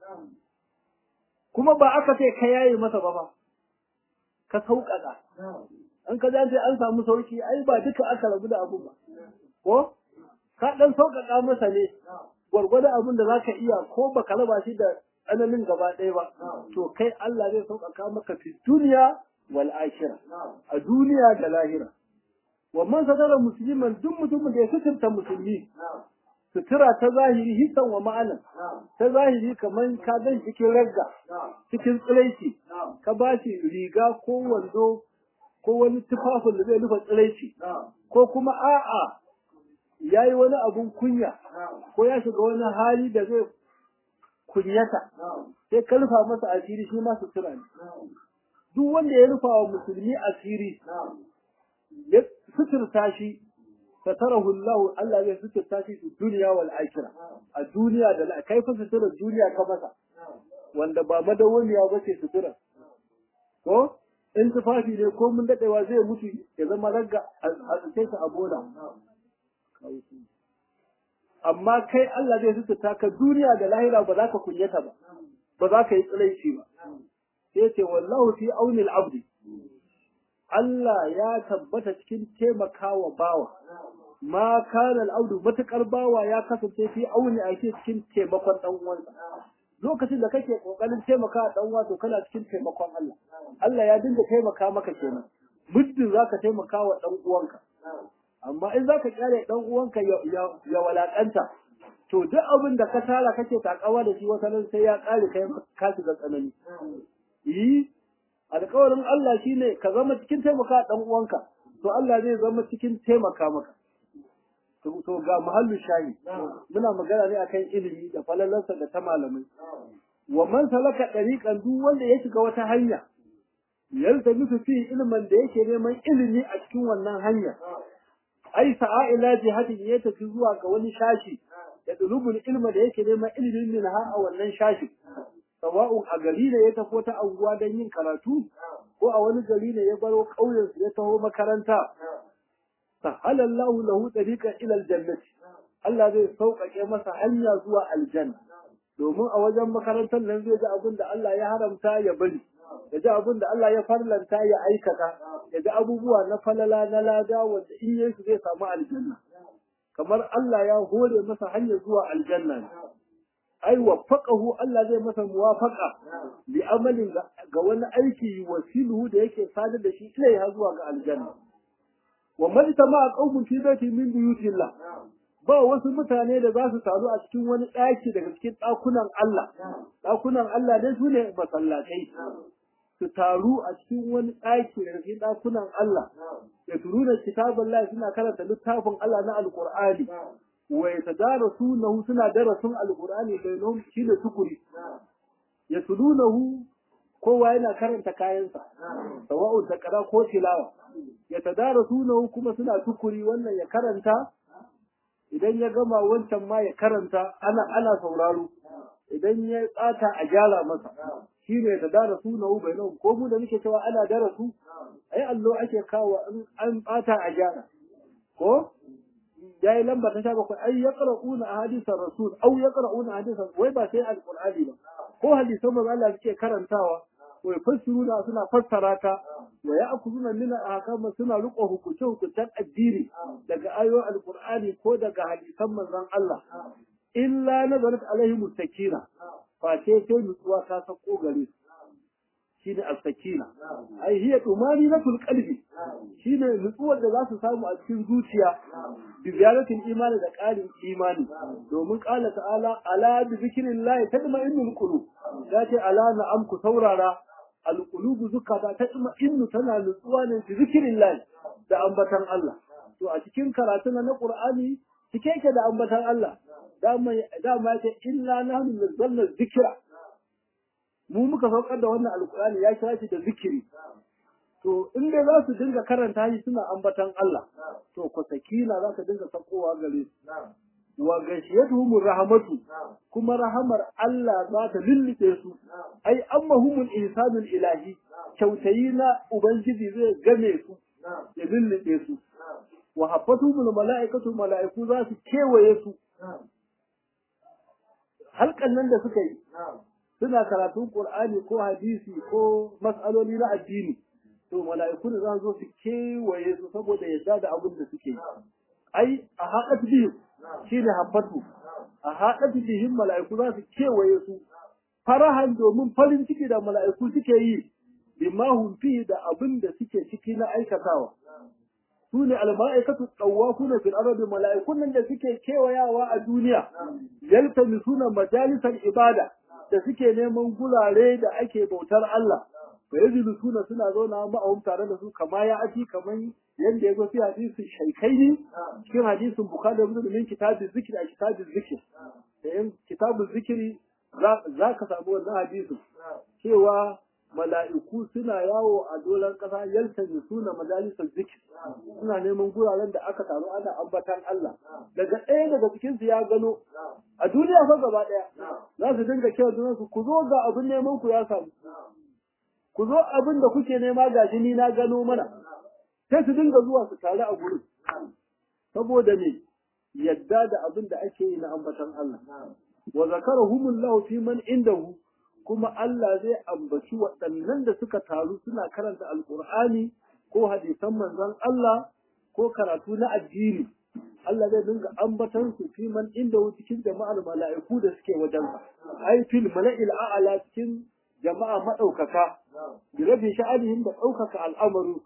kuma ba aka ce ka yaye masa ba ba ka sauƙaƙa an ka dace an samu sauki ai ba duka aka rabu da abu ba ko ka dan sauƙaƙa masa ne gwargwadon abin da zaka iya ko baka raba shi da tsananin gaba ɗaya ba to kai Allah zai sauƙaƙa maka fi duniya wal akhirah a duniya da lahira wa man satara musliman duk mutumin da ya suturta musulmi sutura ta zahiri hisan wa ma'ana ta zahiri kamar ka gan cikin ragga cikin tsiraici ka ba shi riga ko wando ko wani tufafin da zai rufe tsiraici ko kuma a'a ya yi wani abun kunya ko ya shiga wani hali da zai kunyata sai ka rufa masa asiri shi ma sutura ne duk wanda ya rufa wa musulmi asiri ya suturta shi satarahu Allah Allah zai sutura shi fi duniya wal akhirah a duniya da la kai fa sutura duniya ka masa wanda ba madawwamiya ba ce sutura ko in tufafi ne ko mun dadewa zai mutu ya zama ragga a tsace shi a bola amma kai Allah zai sutura ka duniya da lahira ba za ka kunyata ba ba za ka yi tsalaici ba sai ce wallahu fi auni al-abdi Allah ya tabbata cikin taimakawa bawa ma kana al-abdu matakar bawa ya kasance fi auni a cikin taimakon dan uwansa lokacin da kake kokarin taimaka dan uwa to kana cikin taimakon Allah Allah ya dinga taimaka maka kenan muddin zaka taimaka wa dan uwanka amma in zaka kyale dan uwanka ya walakanta to duk abin da ka tara kake takawa da shi wata nan sai ya kare kai ka shiga tsanani yi alƙawarin Allah shine ka zama cikin taimaka dan uwanka to Allah zai zama cikin taimaka maka to ga muhallu shahi muna magana ne akan ilimi da falalarsa da ta malamai wa man salaka dariqan duk wanda ya shiga wata hanya yalta musu fi ilmin da yake neman ilimi a cikin wannan hanya ai sa'a ila jihadin ya tafi zuwa ga wani shashi da dulubul ilma da yake neman ilimin min ha a wannan shashi sawa'un a gari ne ya tafi ta anguwa don yin karatu ko a wani gari ne ya baro ƙauyen ya taho makaranta sahala Allah lahu tariqan ila aljannati Allah zai sauƙaƙe masa hanya zuwa aljanna domin a wajen makarantar nan zai ji abin da Allah ya haramta ya bari ya ji abin da Allah ya farlanta ya aikata ya ji abubuwa na falala na lada wanda in yi su zai samu aljanna kamar Allah ya hore masa hanya zuwa aljanna ne ai waffaqahu Allah zai masa muwafaqa bi amalin ga wani aiki wasiluhu da yake sadar da shi ilaiha zuwa ga aljanna wa man tama qaumun fi baiti min buyutillah ba wasu mutane da za su taru a cikin wani ɗaki daga cikin ɗakunan Allah ɗakunan Allah dai su ne masallatai su taru a cikin wani ɗaki daga cikin ɗakunan Allah ya turu da kitabun Allah suna karanta littafin Allah na alƙur'ani wa yatadarasunahu suna darasin alqur'ani bainahum shine tukuri yatlunahu kowa yana karanta kayansa sawa'u takara ko tilawa yatadarasunahu kuma suna tukuri wannan ya karanta idan ya gama wancan ma ya karanta ana ana sauraro idan ya tsata a gyara masa shine yatadarasunahu bainahum ko mu da muke cewa ana darasu ai allo ake kawo an tsata a gyara ko ya yi lamba ta sha bakwai ai ya ƙara'una a hadisan rasul au ya ƙara'una a hadisan wai ba sai alƙur'ani ba ko hadisan manzo Allah suke karantawa wai fassiruna suna fassara ta wa ya akuzuna min ahkam suna riƙo hukunce hukuncen addini daga ayoyin alƙur'ani ko daga hadisan manzon Allah illa nazarat alaihim sakina fa sai sai nutsuwa ta sako gare su shine as-sakina ai hiya tumaninatul qalbi shine nutsuwar da za su samu a cikin zuciya bi ziyaratin imani da ƙarin imani domin qala ta'ala ala bi zikrillahi tatma'innul qulub yace ala na'am ku saurara al-qulubu zukata tatma'innu tana nutsuwa ne bi zikrillahi da ambatan Allah to a cikin karatu na Qur'ani cike yake da ambatan Allah dama dama yace inna nahnu nazzalna dhikra mu muka saukar da wannan alkurani ya kira shi da zikiri to in dai za su dinga karanta shi suna ambatan Allah to ko sakina za ka dinga sakowa gare su wa gashiyatuhum rahmatu kuma rahamar Allah za ta lullube su ai ammahumul ihsanul ilahi kyautayi na ubangiji zai game su ya lullube su wa haffatuhumul mala'ikatu mala'iku za su kewaye su halkan nan da suka yi suna karatun Qur'ani ko hadisi ko mas'aloli na addini to mala'iku da za su zo su kewaye su saboda yadda da abin da suke yi ai a haɗat bihim shine habbatu a haɗat bihim mala'iku za su kewaye su farahan domin farin ciki da mala'iku suke yi bima hum fi da abin da suke ciki na aikatawa su ne alma'aikatu tsawafuna fil ardi mala'ikun nan da suke kewayawa a duniya yaltamisuna majalisar ibada da suke neman gurare da ake bautar Allah fa yajidu suna suna zauna ma'ahum tare da su kama ya aji kaman yanda ya zo fi hadisin shaikaini cikin hadisin bukhari da muslim min kitabi zikri a kitabi zikri da yan kitabu zikri za ka samu wannan hadisin cewa mala'iku suna yawo a dolan ƙasa yaltani suna majalisar zikir suna neman guraren da aka taru ana ambatan Allah daga ɗaya daga cikin su ya gano a duniya fa gaba ɗaya za su dinga kiran junan su ku zo ga abin neman ku ya samu ku zo abin da kuke nema ga ni na gano mana sai su dinga zuwa su taru a gurin saboda me yadda da abin da ake yi na ambatan Allah wa zakarahumullahu fi man indahu kuma Allah zai ambaci waɗannan da suka taru suna karanta alkur'ani ko hadisan manzon Allah ko karatu na addini Allah zai dinga ambatan su fi man inda cikin jama'ar mala'iku da suke wajen ai fil mala'il a'la cikin jama'a madaukaka bi rabi sha'anihim da daukaka al'amaru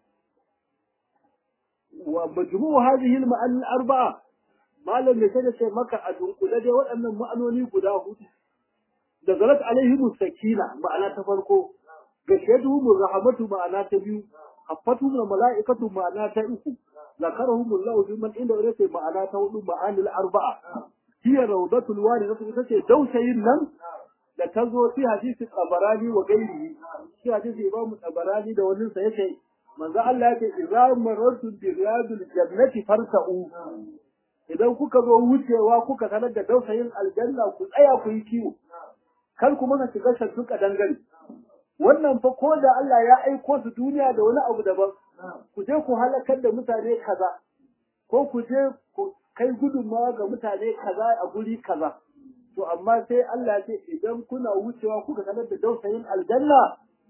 wa majmu'u hadhihi al-ma'ani al-arba'a malam ne sai ce maka a dunkule dai waɗannan ma'anoni guda hudu da zalat alaihim sakina ma'ana ta farko gashiyatuhum rahmatu ma'ana ta biyu haffatuhum malaikatu ma'ana ta uku zakarahum Allah fi man inda wani ma'ana ta hudu ma'anil arba'a hiya rawdatul walidatu ita ce dausayin nan da ta zo fi hadisi tabarani wa gairihi shi hadisi imamu tabarani da wani sa yace manzo Allah yake idza marartu bi riyadil jannati farsa'u idan kuka zo wucewa kuka sanar da dausayin aljanna ku tsaya ku yi kiwo kar ku mana shiga shantuka dangane wannan fa ko da Allah ya aiko su duniya da wani abu daban ku je ku halakar da mutane kaza ko ku je ku kai gudunmawa ga mutane kaza a guri kaza to amma sai Allah ya ce idan kuna wucewa kuka sanar da dausayin aljanna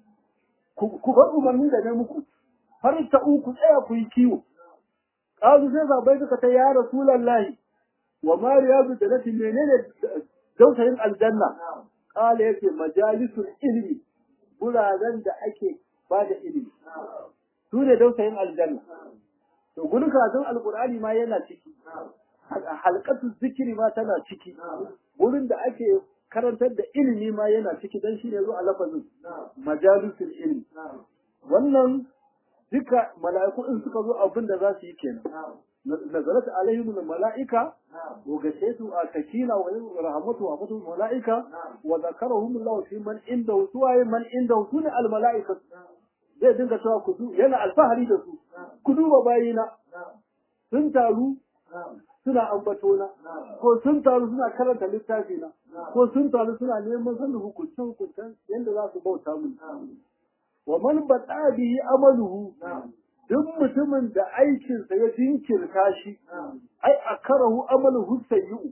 ku bar umarni da na muku farta ku tsaya ku yi kiwo kazu sai sabai suka ta ya rasulullahi wa ma riyadu da nati menene dausayin aljanna kala yake majalisul ilmi guraren da ake ba da ilimi su ne dausayin aljanna to gurin karatun alkur'ani ma yana ciki halkatu zikiri ma tana ciki gurin da ake karantar da ilimi ma yana ciki dan shine zo a lafazin majalisul ilmi wannan duka mala'iku in suka zo abin da za su yi kenan nazarat alaihim mala'ika wa gashaitu a sakina wa rahmatu wa fatu mala'ika wa zakarahum Allah fi man inda suwaye man inda sune al mala'ika zai dinga cewa ku yana alfahari da su ku duba bayina sun taru suna ambatona ko sun taru suna karanta littafi na ko sun taru suna neman sanin hukuncin hukuncin yadda za su bauta mun wa man bata bihi amaluhu duk mutumin da aikinsa ya jinkirta shi ai a karahu amaluhu sayyi'u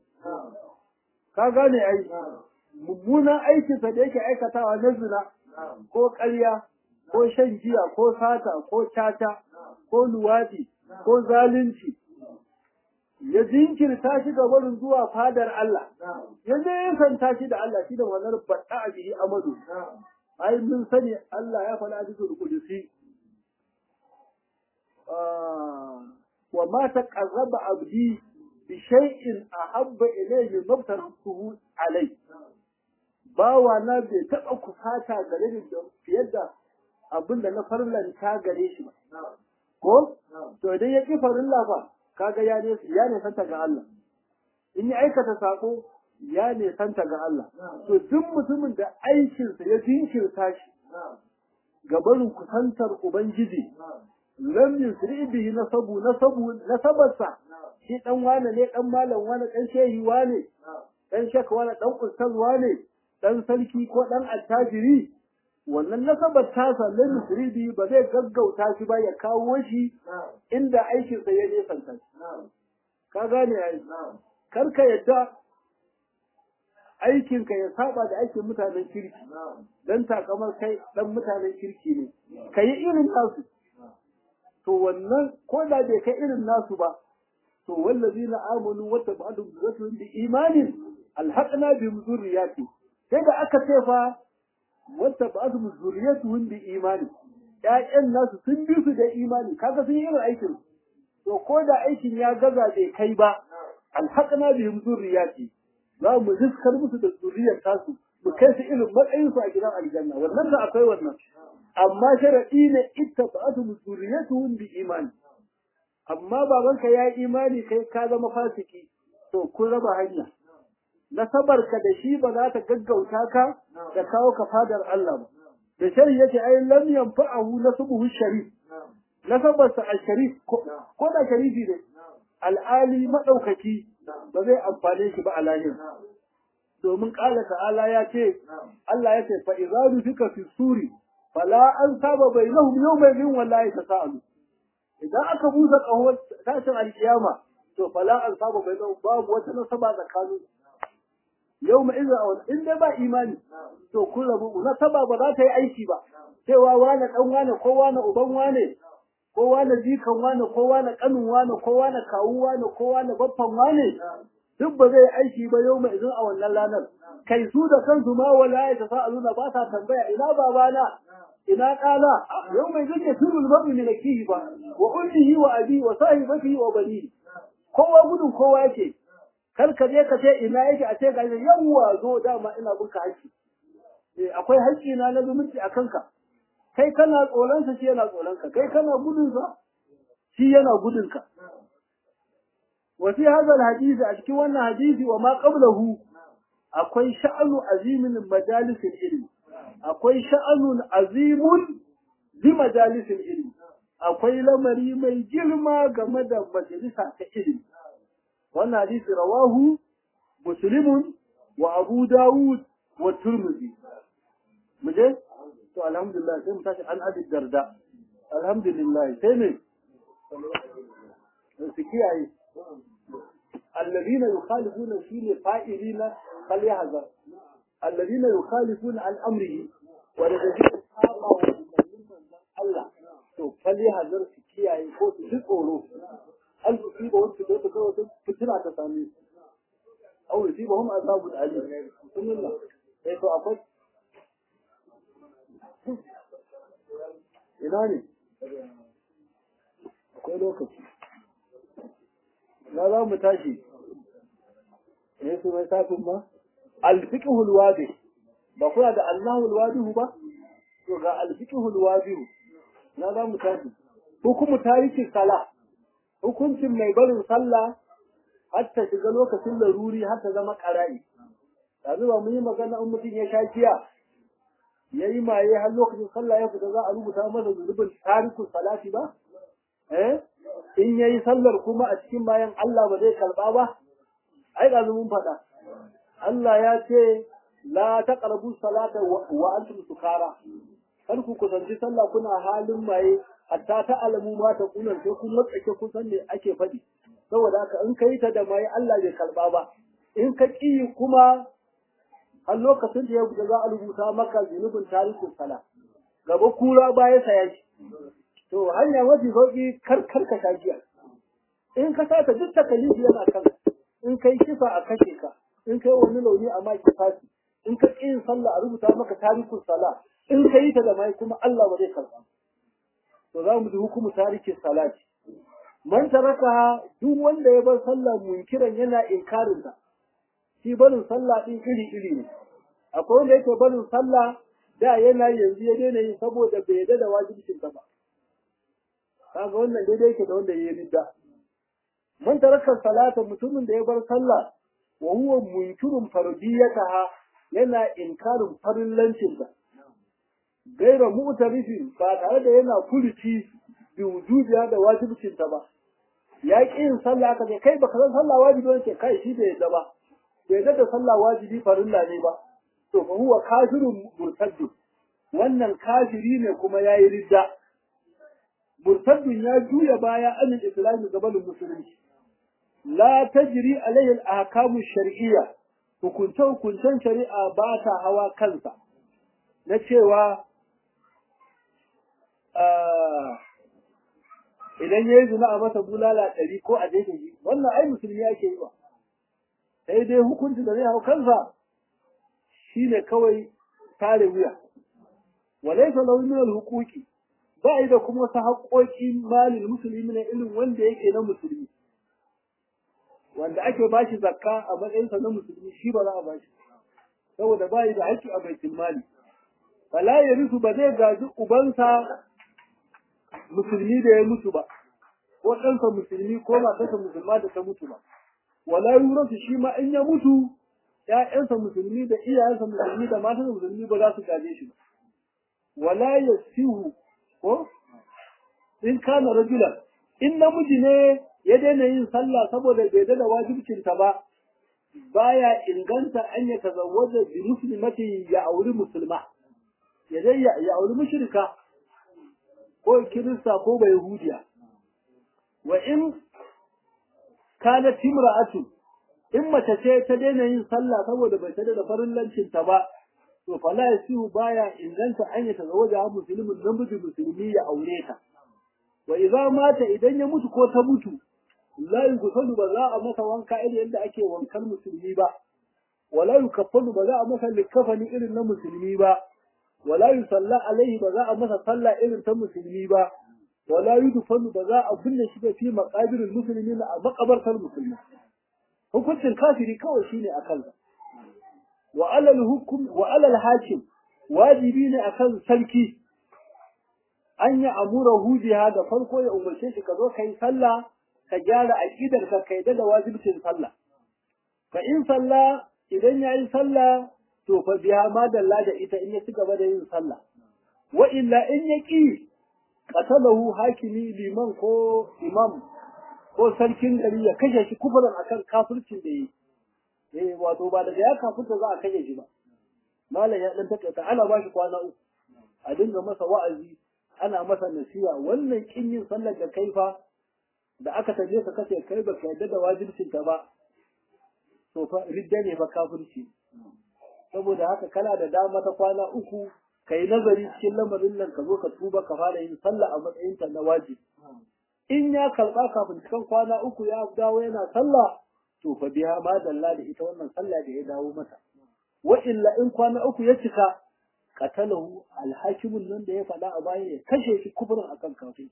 ka gane ai mummunan aikinsa da yake aikatawa na zina ko ƙarya ko shan giya ko sata ko caca ko luwadi ko zalunci ya jinkirta shi ga barin zuwa fadar Allah ya nesanta shi da Allah shi da wannan bada a bihi amadu ai mun sani Allah ya faɗa a cikin kudusi wa ma taqarraba abdi bi shay'in ahabba ilayhi mabtaratuhu alai bawa na bai taɓa kusata gare ni da fiye da abin da na farlanta gare shi ko to idan ya ƙi farilla fa kaga ya ne ya ne santa ga Allah in ya aikata sako ya ne santa ga Allah to duk mutumin da aikinsa ya jinkirta shi ga barin kusantar ubangiji lam yusri bihi nasabu nasabu nasabarsa shi dan wane ne dan malam wane dan shehi wane dan shaka wane dan ustaz wane dan sarki ko dan attajiri wannan nasabar tasa lam yusri bihi ba zai gaggauta shi ba ya kawo shi inda aikinsa ya nesanta ka gane ai kar ka yadda aikinka ya saba da aikin mutanen kirki dan takamar kai dan mutanen kirki ne ka yi irin nasu to wannan ko da bai kai irin nasu ba to wallazina amanu wa tabadu bi imanin alhaqna bi zurriyati sai da aka ce fa wa tabadu zurriyatuhum bi imani ƴaƴan nasu sun bi su da imani kaga sun yi irin aikin to ko da aikin ya gaza bai kai ba alhaqna bi zurriyati za mu ziskar musu da zuriyar tasu mu kai su irin matsayin su a gidan aljanna wannan da akwai wannan amma sharadi ne ittaba'atu zuriyatuhum bi imani amma babanka ya yi imani kai ka zama fasiki to kun raba hanya nasabar ka da shi ba za ta gaggauta ka da kawo ka fadar Allah ba da shari yake ai lam yanfa'ahu nasbuhu sharif nasabarsa a sharif ko da sharifi ne al'ali madaukaki ba zai amfane shi ba a lahira domin ƙala ta'ala ya ce Allah ya ce fa idza fika fi suri fala an saba bainahum yawma idhin wallahi tasaalu idan aka busa kahon tashin alkiyama to fala an saba bainahum babu wata nasaba tsakanin yawma idhin aw in dai ba imani to kun rabu nasaba ba za ta yi aiki ba cewa wane dan wane ko wane uban wane ko wane jikan wane ko wane kanin wane ko wane kawu wane ko wane baffan wane duk ba zai aiki ba yau mai izin a wannan ranar kai su da kansu ma wala ya ta sa'aluna ba sa tambaya ina babana ina ɗana yau mai zai turul mabu ne nakihi ba wa ummihi wa abi wa sahibatihi wa bani kowa gudun kowa yake kar ka je ka ce ina yake a ce ga yawwa zo dama ina bunka haƙƙi eh akwai haƙƙi na na zumunci a kanka kai kana tsoron sa shi yana tsoron ka kai kana gudun sa shi yana gudun ka وفي هذا الحديث أشكي وانا حديث وما قبله أكوي شأن عظيم من مجالس العلم أكوي شأن عظيم لمجالس العلم أكوي لمري مي جرما جمد مجلسة العلم وانا حديث رواه مسلم وأبو داود والترمذي مجھے تو الحمد لله سيما تاشي عن أبي الدرداء الحمد لله سيما سكي الذين يخالفون في فائلين فليحذر الذين يخالفون عن امره والذين سابوا Allah to فليحذر su kiyaye ko su ji tsoro an su siba wasu da ta kawo fitina ta same su au siba hum azabul alim bismillah sai to akwai ina ne akwai lokaci na za mu tashi ne su mai safin ma alfiqhul wadi ba kuna da Allahul wadihu ba to ga alfiqhul wadihu na za mu tashi hukumu tariki sala hukuncin mai barin sallah har ta shiga lokacin laruri har ta zama qara'i yanzu ba mu yi magana in mutum ya sha giya yayi maye har lokacin sallah ya fita za a rubuta masa zunubin tariku salati ba eh in yayi sallar kuma a cikin bayan Allah ba zai karba ba ai da mun faɗa Allah ya ce la taqrabu salata wa antum sukara kar ku kusanci sallah kuna halin maye hatta ta alamu ma ta kunan sai kun matsake kun san me ake faɗi saboda haka in kai ta da maye Allah bai karba ba in ka ki kuma har lokacin da ya guda za a rubuta maka zunubin tarihin sala gaba kura baya saya shi to hanya mafi sauki kar kar ka shagiya in ka sata duk takalifi yana kan in kai kisa a kashe ka in kai wani launi a maki fasi in ka ƙi yin sallah a rubuta maka tarihin sala in ka yi ta da mai kuma Allah ba zai karɓa to za mu ji hukumu tarikin salati man taraka duk wanda ya bar sallah munkiran yana inkarin ta shi barin sallah din iri iri ne akwai wanda yake barin sallah da yana yanzu ya daina yi saboda bai yarda da wajibcin ta ba kaga wannan daidai yake da wanda ya ridda man taraka salata mutumin da ya bar sallah wa huwa munkirun fardiyataha yana inkarin farillancin ta gaira mu'tarifin ba tare da yana furuci bi wujubiya da wajibcin ta ba ya ƙi yin sallah aka ce kai baka san sallah wajibi wace kai shi bai yadda ba bai yadda da sallah wajibi farilla ne ba to fa huwa kafirun murtaddu wannan kafiri ne kuma yayi ridda murtaddun ya juya baya an islami gabanin musulunci la tajri alaihi al-ahkamu shar'iyya hukunce hukuncen shari'a ba ta hawa kansa na cewa idan ya yi zina a masa bulala ɗari ko a daidai shi wannan ai musulmi ake yi ba sai dai hukunci da zai hau kansa shine kawai tare wuya walaisa lahu min al-huquqi ba yi da kuma wasu haƙoƙi malin musulmi na irin wanda yake na musulmi wanda ake ba shi zakka a matsayinsa na musulmi shi ba za a ba shi saboda ba yi da haƙƙi a baitul mali fala ya rusu ba zai gaji ubansa musulmi da ya mutu ba ko ɗansa musulmi ko matarsa musulma da ta mutu ba wala yurasu shi ma in ya mutu ƴaƴansa musulmi da iyayensa musulmi da matarsa musulmi ba za su gaje shi ba wala yasihu ko in kana rajulan in namiji ne ya daina yin sallah saboda bai da wajibcinta ba baya inganta an ya tazawwaja bi muslimati ya auri musulma ya dai ya auri mushrika ko kirista ko bai yahudiya wa in kana timra'atu in mace ce ta daina yin sallah saboda bai tada da farillancin ta ba to fala yasihu baya inganta an ya tazawwaja musulmin namiji musulmi ya aure ta wa idza mata idan ya mutu ko ta mutu la yughsalu ba za a masa wanka irin yadda ake wankan musulmi ba wala yukaffalu ba za a masa likafani irin na musulmi ba wala yusalla alaihi ba za a masa sallah irin ta musulmi ba wala yudfanu ba za a binne shi ba fi maqabirul muslimin a makabartar musulmi hukuncin kafiri kawai shine akan wa alal hukum wa alal hakim wajibi ne akan sarki an yi amura hujiya da farko ya umarce shi ka zo ka yi sallah ka gyara aƙidar ka kai da wajibcin sallah fa in sallah idan ya yi sallah to fa biya ma dalla da ita in ya ci gaba da yin sallah wa illa in ya ƙi qatalahu hakimi liman ko imam ko sarkin gari ya kashe shi kufurin akan kafircin da yi eh wato ba daga ya kafirta za a kashe shi ba malam ya dan takaita ana ba shi kwana uku a dinga masa wa'azi ana masa nasiha wannan kin yin sallar da kai fa da aka taje ka kace kai ba ka yadda da wajibcin ta ba to fa ridda ne fa kafirci saboda haka kana da dama ta kwana uku kai nazari cikin lamarin nan ka zo ka tuba ka fara yin sallah a matsayin ta na wajibi in ya karba kafin cikin kwana uku ya dawo yana sallah to fa biya ma dalla da ita wannan sallah da ya dawo masa wa illa in kwana uku ya cika qatalahu alhakimun nan da ya faɗa a baya ya kashe shi kufurin akan kafin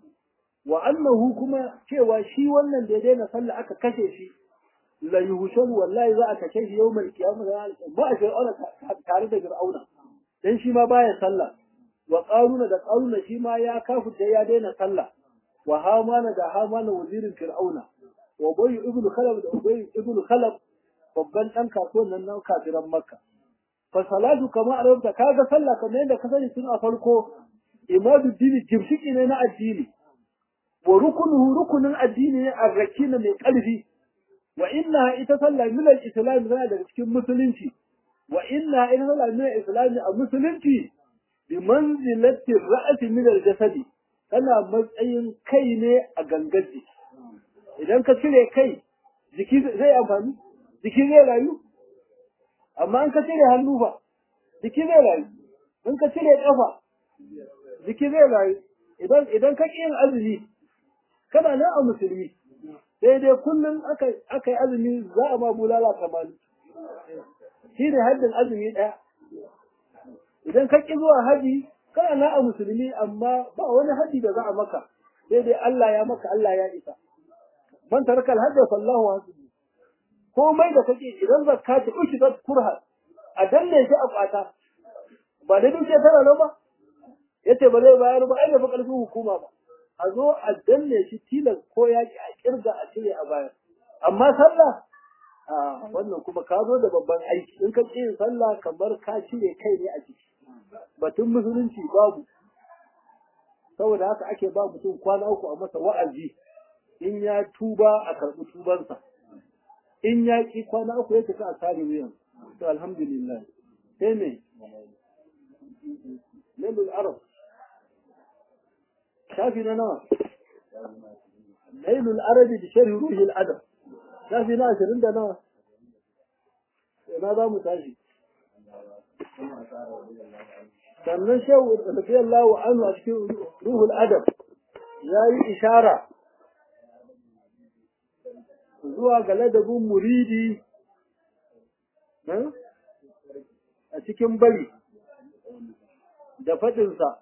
wa annahu kuma cewa shi wannan da ya daina sallah aka kashe shi la yuhshar wallahi za a kashe shi yawmal qiyamah ba a fir'auna tare da fir'auna dan shi ma baya sallah wa qaruna da qaruna shi ma ya kafirta ya daina sallah wa hamana da hamana wazirin fir'auna wa ubay ibnu khalab da ubay ibnu khalab babban dan kasuwan nan na kafiran makka fa salatu kama arabta kaga sallah kamar yadda ka sani tun a farko imadu dini jimshiki ne na addini wa rukunuhu rukunin addini ne arrakina mai ƙarfi wa inna ita sallah min al-islam tana daga cikin musulunci wa inna ita sallah min al-islam a musulunci bi manzilati ra's min al-jasadi tana matsayin kai ne a gangar jiki idan ka cire kai jiki zai amfani jiki zai rayu amma in ka cire hannu fa jiki zai rayu in ka cire kafa jiki zai rayu idan idan ka ƙi yin azumi kana nan a musulmi sai dai kullum aka aka yi azumi za a ma bulala kamani shi ne haddin azumi ɗaya idan ka ƙi zuwa haji kana nan a musulmi amma ba wani haji da za a maka sai dai Allah ya maka Allah ya isa man taraka alhajja fallahu hasibu komai da kake idan zakka ta uki da kurha a danne shi a kwata ba da duke tara nan ba yace ba zai bayar ba ai da fa karfin hukuma ba a zo a danne shi tilas ko ya ki a kirga a cire a bayar amma sallah a wannan kuma ka zo da babban aiki in ka ci yin sallah kamar ka cire kai ne a ciki batun musulunci babu saboda haka ake ba mutum kwana uku a masa wa'azi in ya tuba a karɓi tubansa in ya ƙi kwana uku ya cika a tare wuyan to alhamdulillah sai me lalul arab shafi na nawa lailul arabi da sharhi ruhil adab shafi na ashirin da nawa ina za mu tashi sannan shehu radiyallahu anhu a cikin ruhul adab ya yi ishara zuwa ga ladabin muridi a cikin bari da faɗinsa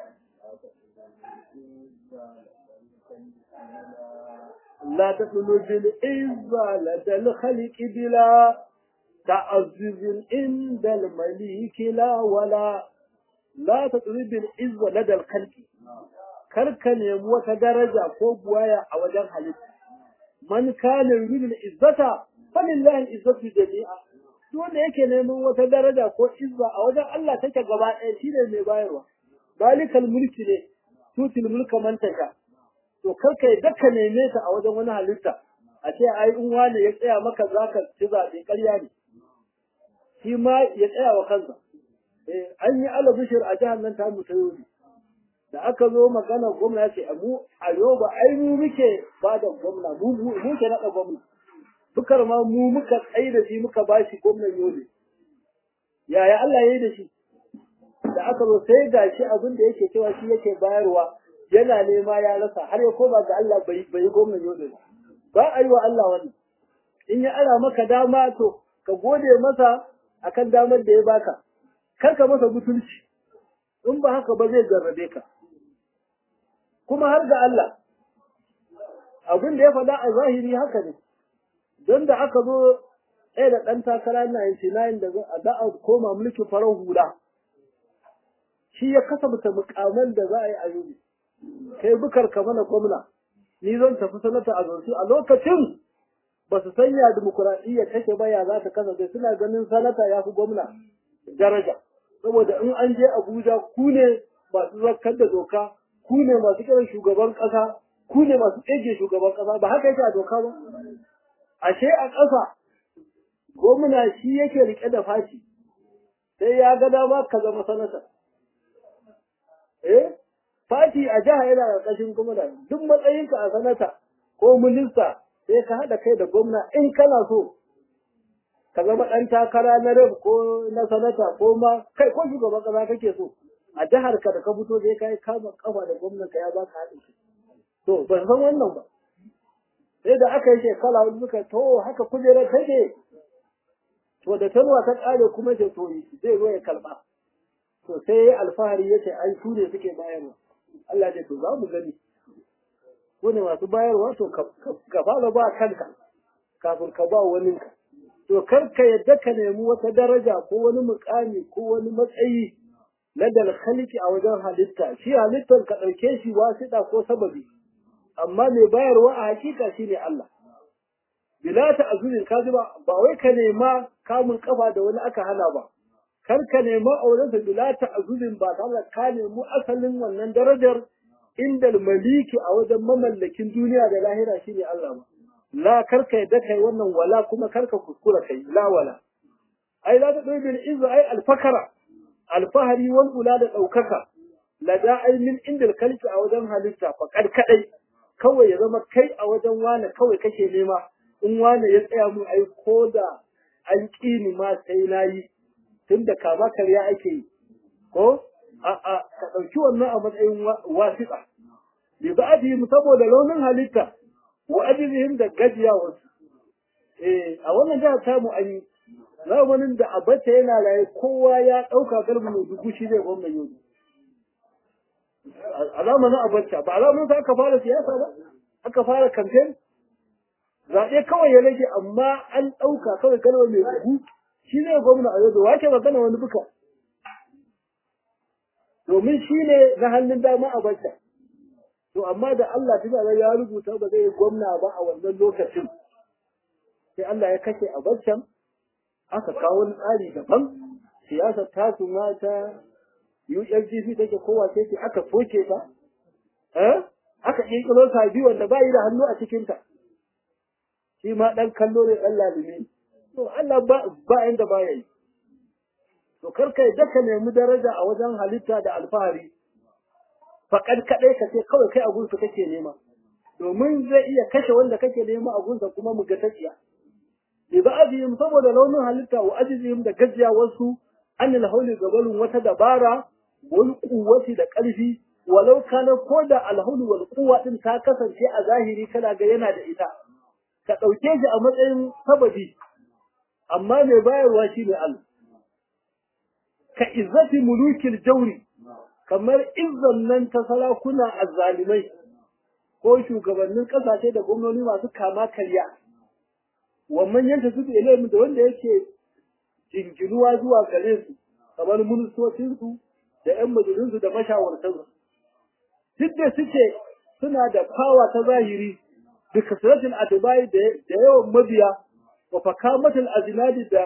لا تطلب العزة لدى الخلق بلا تعزز عند المليك لا ولا لا تطلب العزة لدى الخلق karka nemi wata daraja ko buwaya a wajen halitta man kana yuridu al-izzata falillahi al-izzatu jami'a duk wanda yake neman wata daraja ko izza a wajen Allah take gaba ɗaya shine mai bayarwa balikal mulki ne tutil mulka man tasha to kar ka yadda ka neme ta a wajen wani halitta a ce ai in wani ya tsaya maka zaka ci zaɓe ƙarya ne shi ma ya tsaya wa kansa eh an yi alabishir a jihar nan ta mu ta yobe da aka zo magana gwamna ya ce mu a yoba ai mu muke ba da gwamna mu mu ke naɗa gwamna dukar ma mu muka tsaye da shi muka ba shi gwamnan yobe yaya Allah ya yi da shi da aka zo sai ga shi abin da yake cewa shi yake bayarwa yana nema ya rasa har ya koma ga Allah bai bai gwamnan yobe ba ba a yi wa Allah wannan in ya ara maka dama to ka gode masa akan damar da ya baka kar ka masa butulci in ba haka ba zai jarrabe ka kuma har ga Allah abin da ya faɗa a zahiri haka ne don da aka zo ɗaya da ɗan takara 99 da za a koma mulkin farar hula shi ya kasabta mukaman da za a yi a yau kai bukar ka mana gwamna ni zan tafi sanata a zonsu a lokacin ba su sanya dimokuraɗiyya take ba ya za ta kasance suna ganin sanata ya fi gwamna daraja saboda in an je abuja ku ne masu zarkar da doka ku ne masu kiran shugaban ƙasa ku ne masu tsege shugaban ƙasa ba haka yake a doka ba ashe a ƙasa gwamna shi yake rike da fashi sai ya ga dama ka zama sanata eh fati a jiha yana ƙarƙashin gwamna duk matsayinka a sanata ko minista sai ka haɗa kai da gwamna in kana so ka zama ɗan takara na rab ko na sanata ko ma kai ko shugaban ƙasa kake so a jihar ka da ka fito sai ka yi kama kafa da gwamnan ka ya baka haɗin shi to ban san wannan ba sai da aka yi shekara wani suka to haka kujerar take to da tanwa ta ƙare kuma ce to zai zo ya karɓa to sai ya alfahari ya ce ai su ne suke bayarwa Allah ce to za mu gani ko ne masu bayarwa to ka fara ba kanka kafin ka ba waninka to kar ka yadda ka nemi wata daraja ko wani mukami ko wani matsayi na dal khaliki a wajen halitta shi halittar ka ɗauke shi wasiɗa ko sababi amma mai bayarwa a hakika shine Allah bila ta azurin kaji ba ba wai ka nema kamun kafa da wani aka hana ba kar ka nema aurensa bila ta azurin ba tare ka nemi asalin wannan darajar inda maliki a wajen mamallakin duniya da lahira shine Allah ba la kar ka yadda kai wannan wala kuma kar ka kuskura kai la wala ai la ta dai bil izza ai alfakara alfahari wal ula da daukaka la da ai min indal kalki a wajen halitta fa kadai kawai ya zama kai a wajen wane kawai kake nema in wane ya tsaya mun ai ko da an ƙini ma sai na yi tun da kama karya ake yi ko a a ka ɗauki wannan a matsayin wasiƙa bi ba mu saboda launin halitta wa ajizihim da gajiya wasu eh a wannan jihar tamu an yi zamanin da abace yana raye kowa ya ɗauka garba mai dubu shi zai gwamna yau a zamanin abacha ba a zamanin sa aka fara siyasa ba aka fara kamfen zaɓe kawai ya rage amma an ɗauka kawai kalmar mai bugu shi ne gwamna a yau wake magana wani buka domin shi ne na hannun dama a bacca to amma da Allah ta ya rubuta ba zai yi gwamna ba a wannan lokacin sai Allah ya kashe a baccan aka kawo wani tsari daban siyasar tasu ma ta ULGC take kowa ce aka soke ta eh aka kirkiro sabi wanda ba yi da hannu a cikinta shi ma ɗan kallo ne ɗan lalime to Allah ba ba inda ba yi to karka yadda ka nemi daraja a wajen halitta da alfahari faƙad kaɗai ka ce kawai kai a gunsa kake nema domin zai iya kashe wanda kake nema a gunsa kuma mu ga tafiya bi ba ajiyim saboda launin halitta wa ajiyim da gajiya wasu an hauli gabalin wata dabara wal kuwati da ƙarfi walau kana ko da alhaulu wal quwwa din ta kasance a zahiri kana ga yana da ita ka dauke shi a matsayin sababi amma mai bayarwa shine Allah ka izzati mulukil jawri kamar izzan nan ta sarakuna azzalimai ko shugabannin kasashe da gwamnati masu kama karya wannan yanta su ilimi da wanda yake jinginuwa zuwa gare su kamar ministocinsu da 'yan majalisunsu da mashawartansu duk da suke suna da fawa ta zahiri da kasratul atibai da yawan mabiya wa fakamatul azinadi da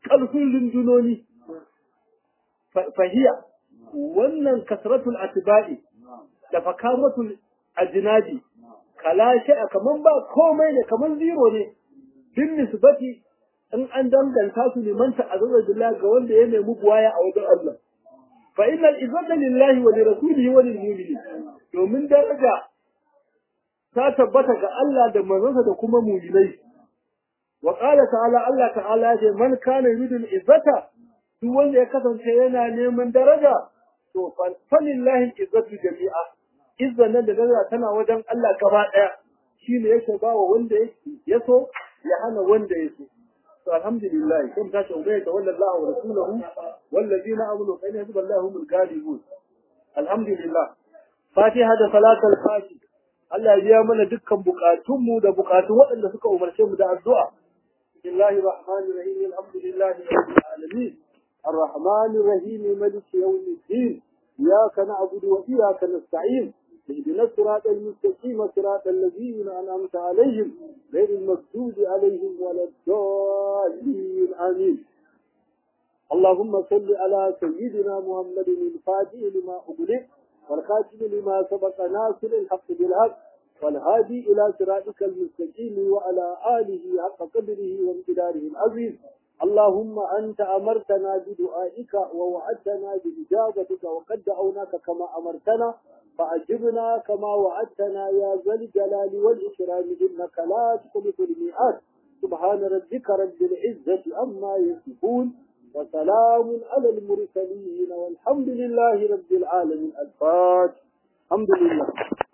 ƙarfin rundunoni fahiya wannan kasratul atba'i da fakamatul ajnadi kala a kaman ba komai ne kaman zero ne bin nisbati in an danganta su liman ta'azzara billah ga wanda ya nemi buwaya a wajen Allah fa innal izzata lillahi wa lirasulihi wa lilmu'minin domin daraja ta tabbata ga Allah da manzonsa da kuma mu'minai wa qala ta'ala Allah ta'ala ya ce man kana yuridu izzata duk wanda ya kasance yana neman daraja to fa lillahi izzatu jami'a izzan nan da daraja tana wajen Allah gaba daya shine yake bawa wanda ya so ya hana wanda ya so الحمد لله كم تاش أمية تولى الله ورسوله والذين آمنوا فإن حزب الله هم الغالبون الحمد لله فاتحة صلاة الفاتح Allah ya biya mana dukkan bukatunmu da bukatun waɗanda suka umarce mu da addu'a. Bismillahir Rahmanir Rahim Alhamdulillahi Rabbil Alamin Ar-Rahmanir Rahim Maliki Yawmiddin Iyyaka na'budu wa iyyaka nasta'in اهدنا الصراط المستقيم صراط الذين أنعمت عليهم غير المغضوب عليهم ولا الضالين آمين اللهم صل على سيدنا محمد الفاتح لما أغلق والخاتم لما سبق ناصر الحق بالحق والهادي إلى صراطك المستقيم وعلى آله حق قدره وامتداره العظيم اللهم أنت أمرتنا بدعائك ووعدتنا بإجابتك وقد دعوناك كما أمرتنا فأجبنا كما وعدتنا يا ذا الجلال والإكرام إنك لا تخلف الميعاد سبحان ربك رب العزة عما يصفون وسلام على المرسلين والحمد لله رب العالمين الفاتح الحمد لله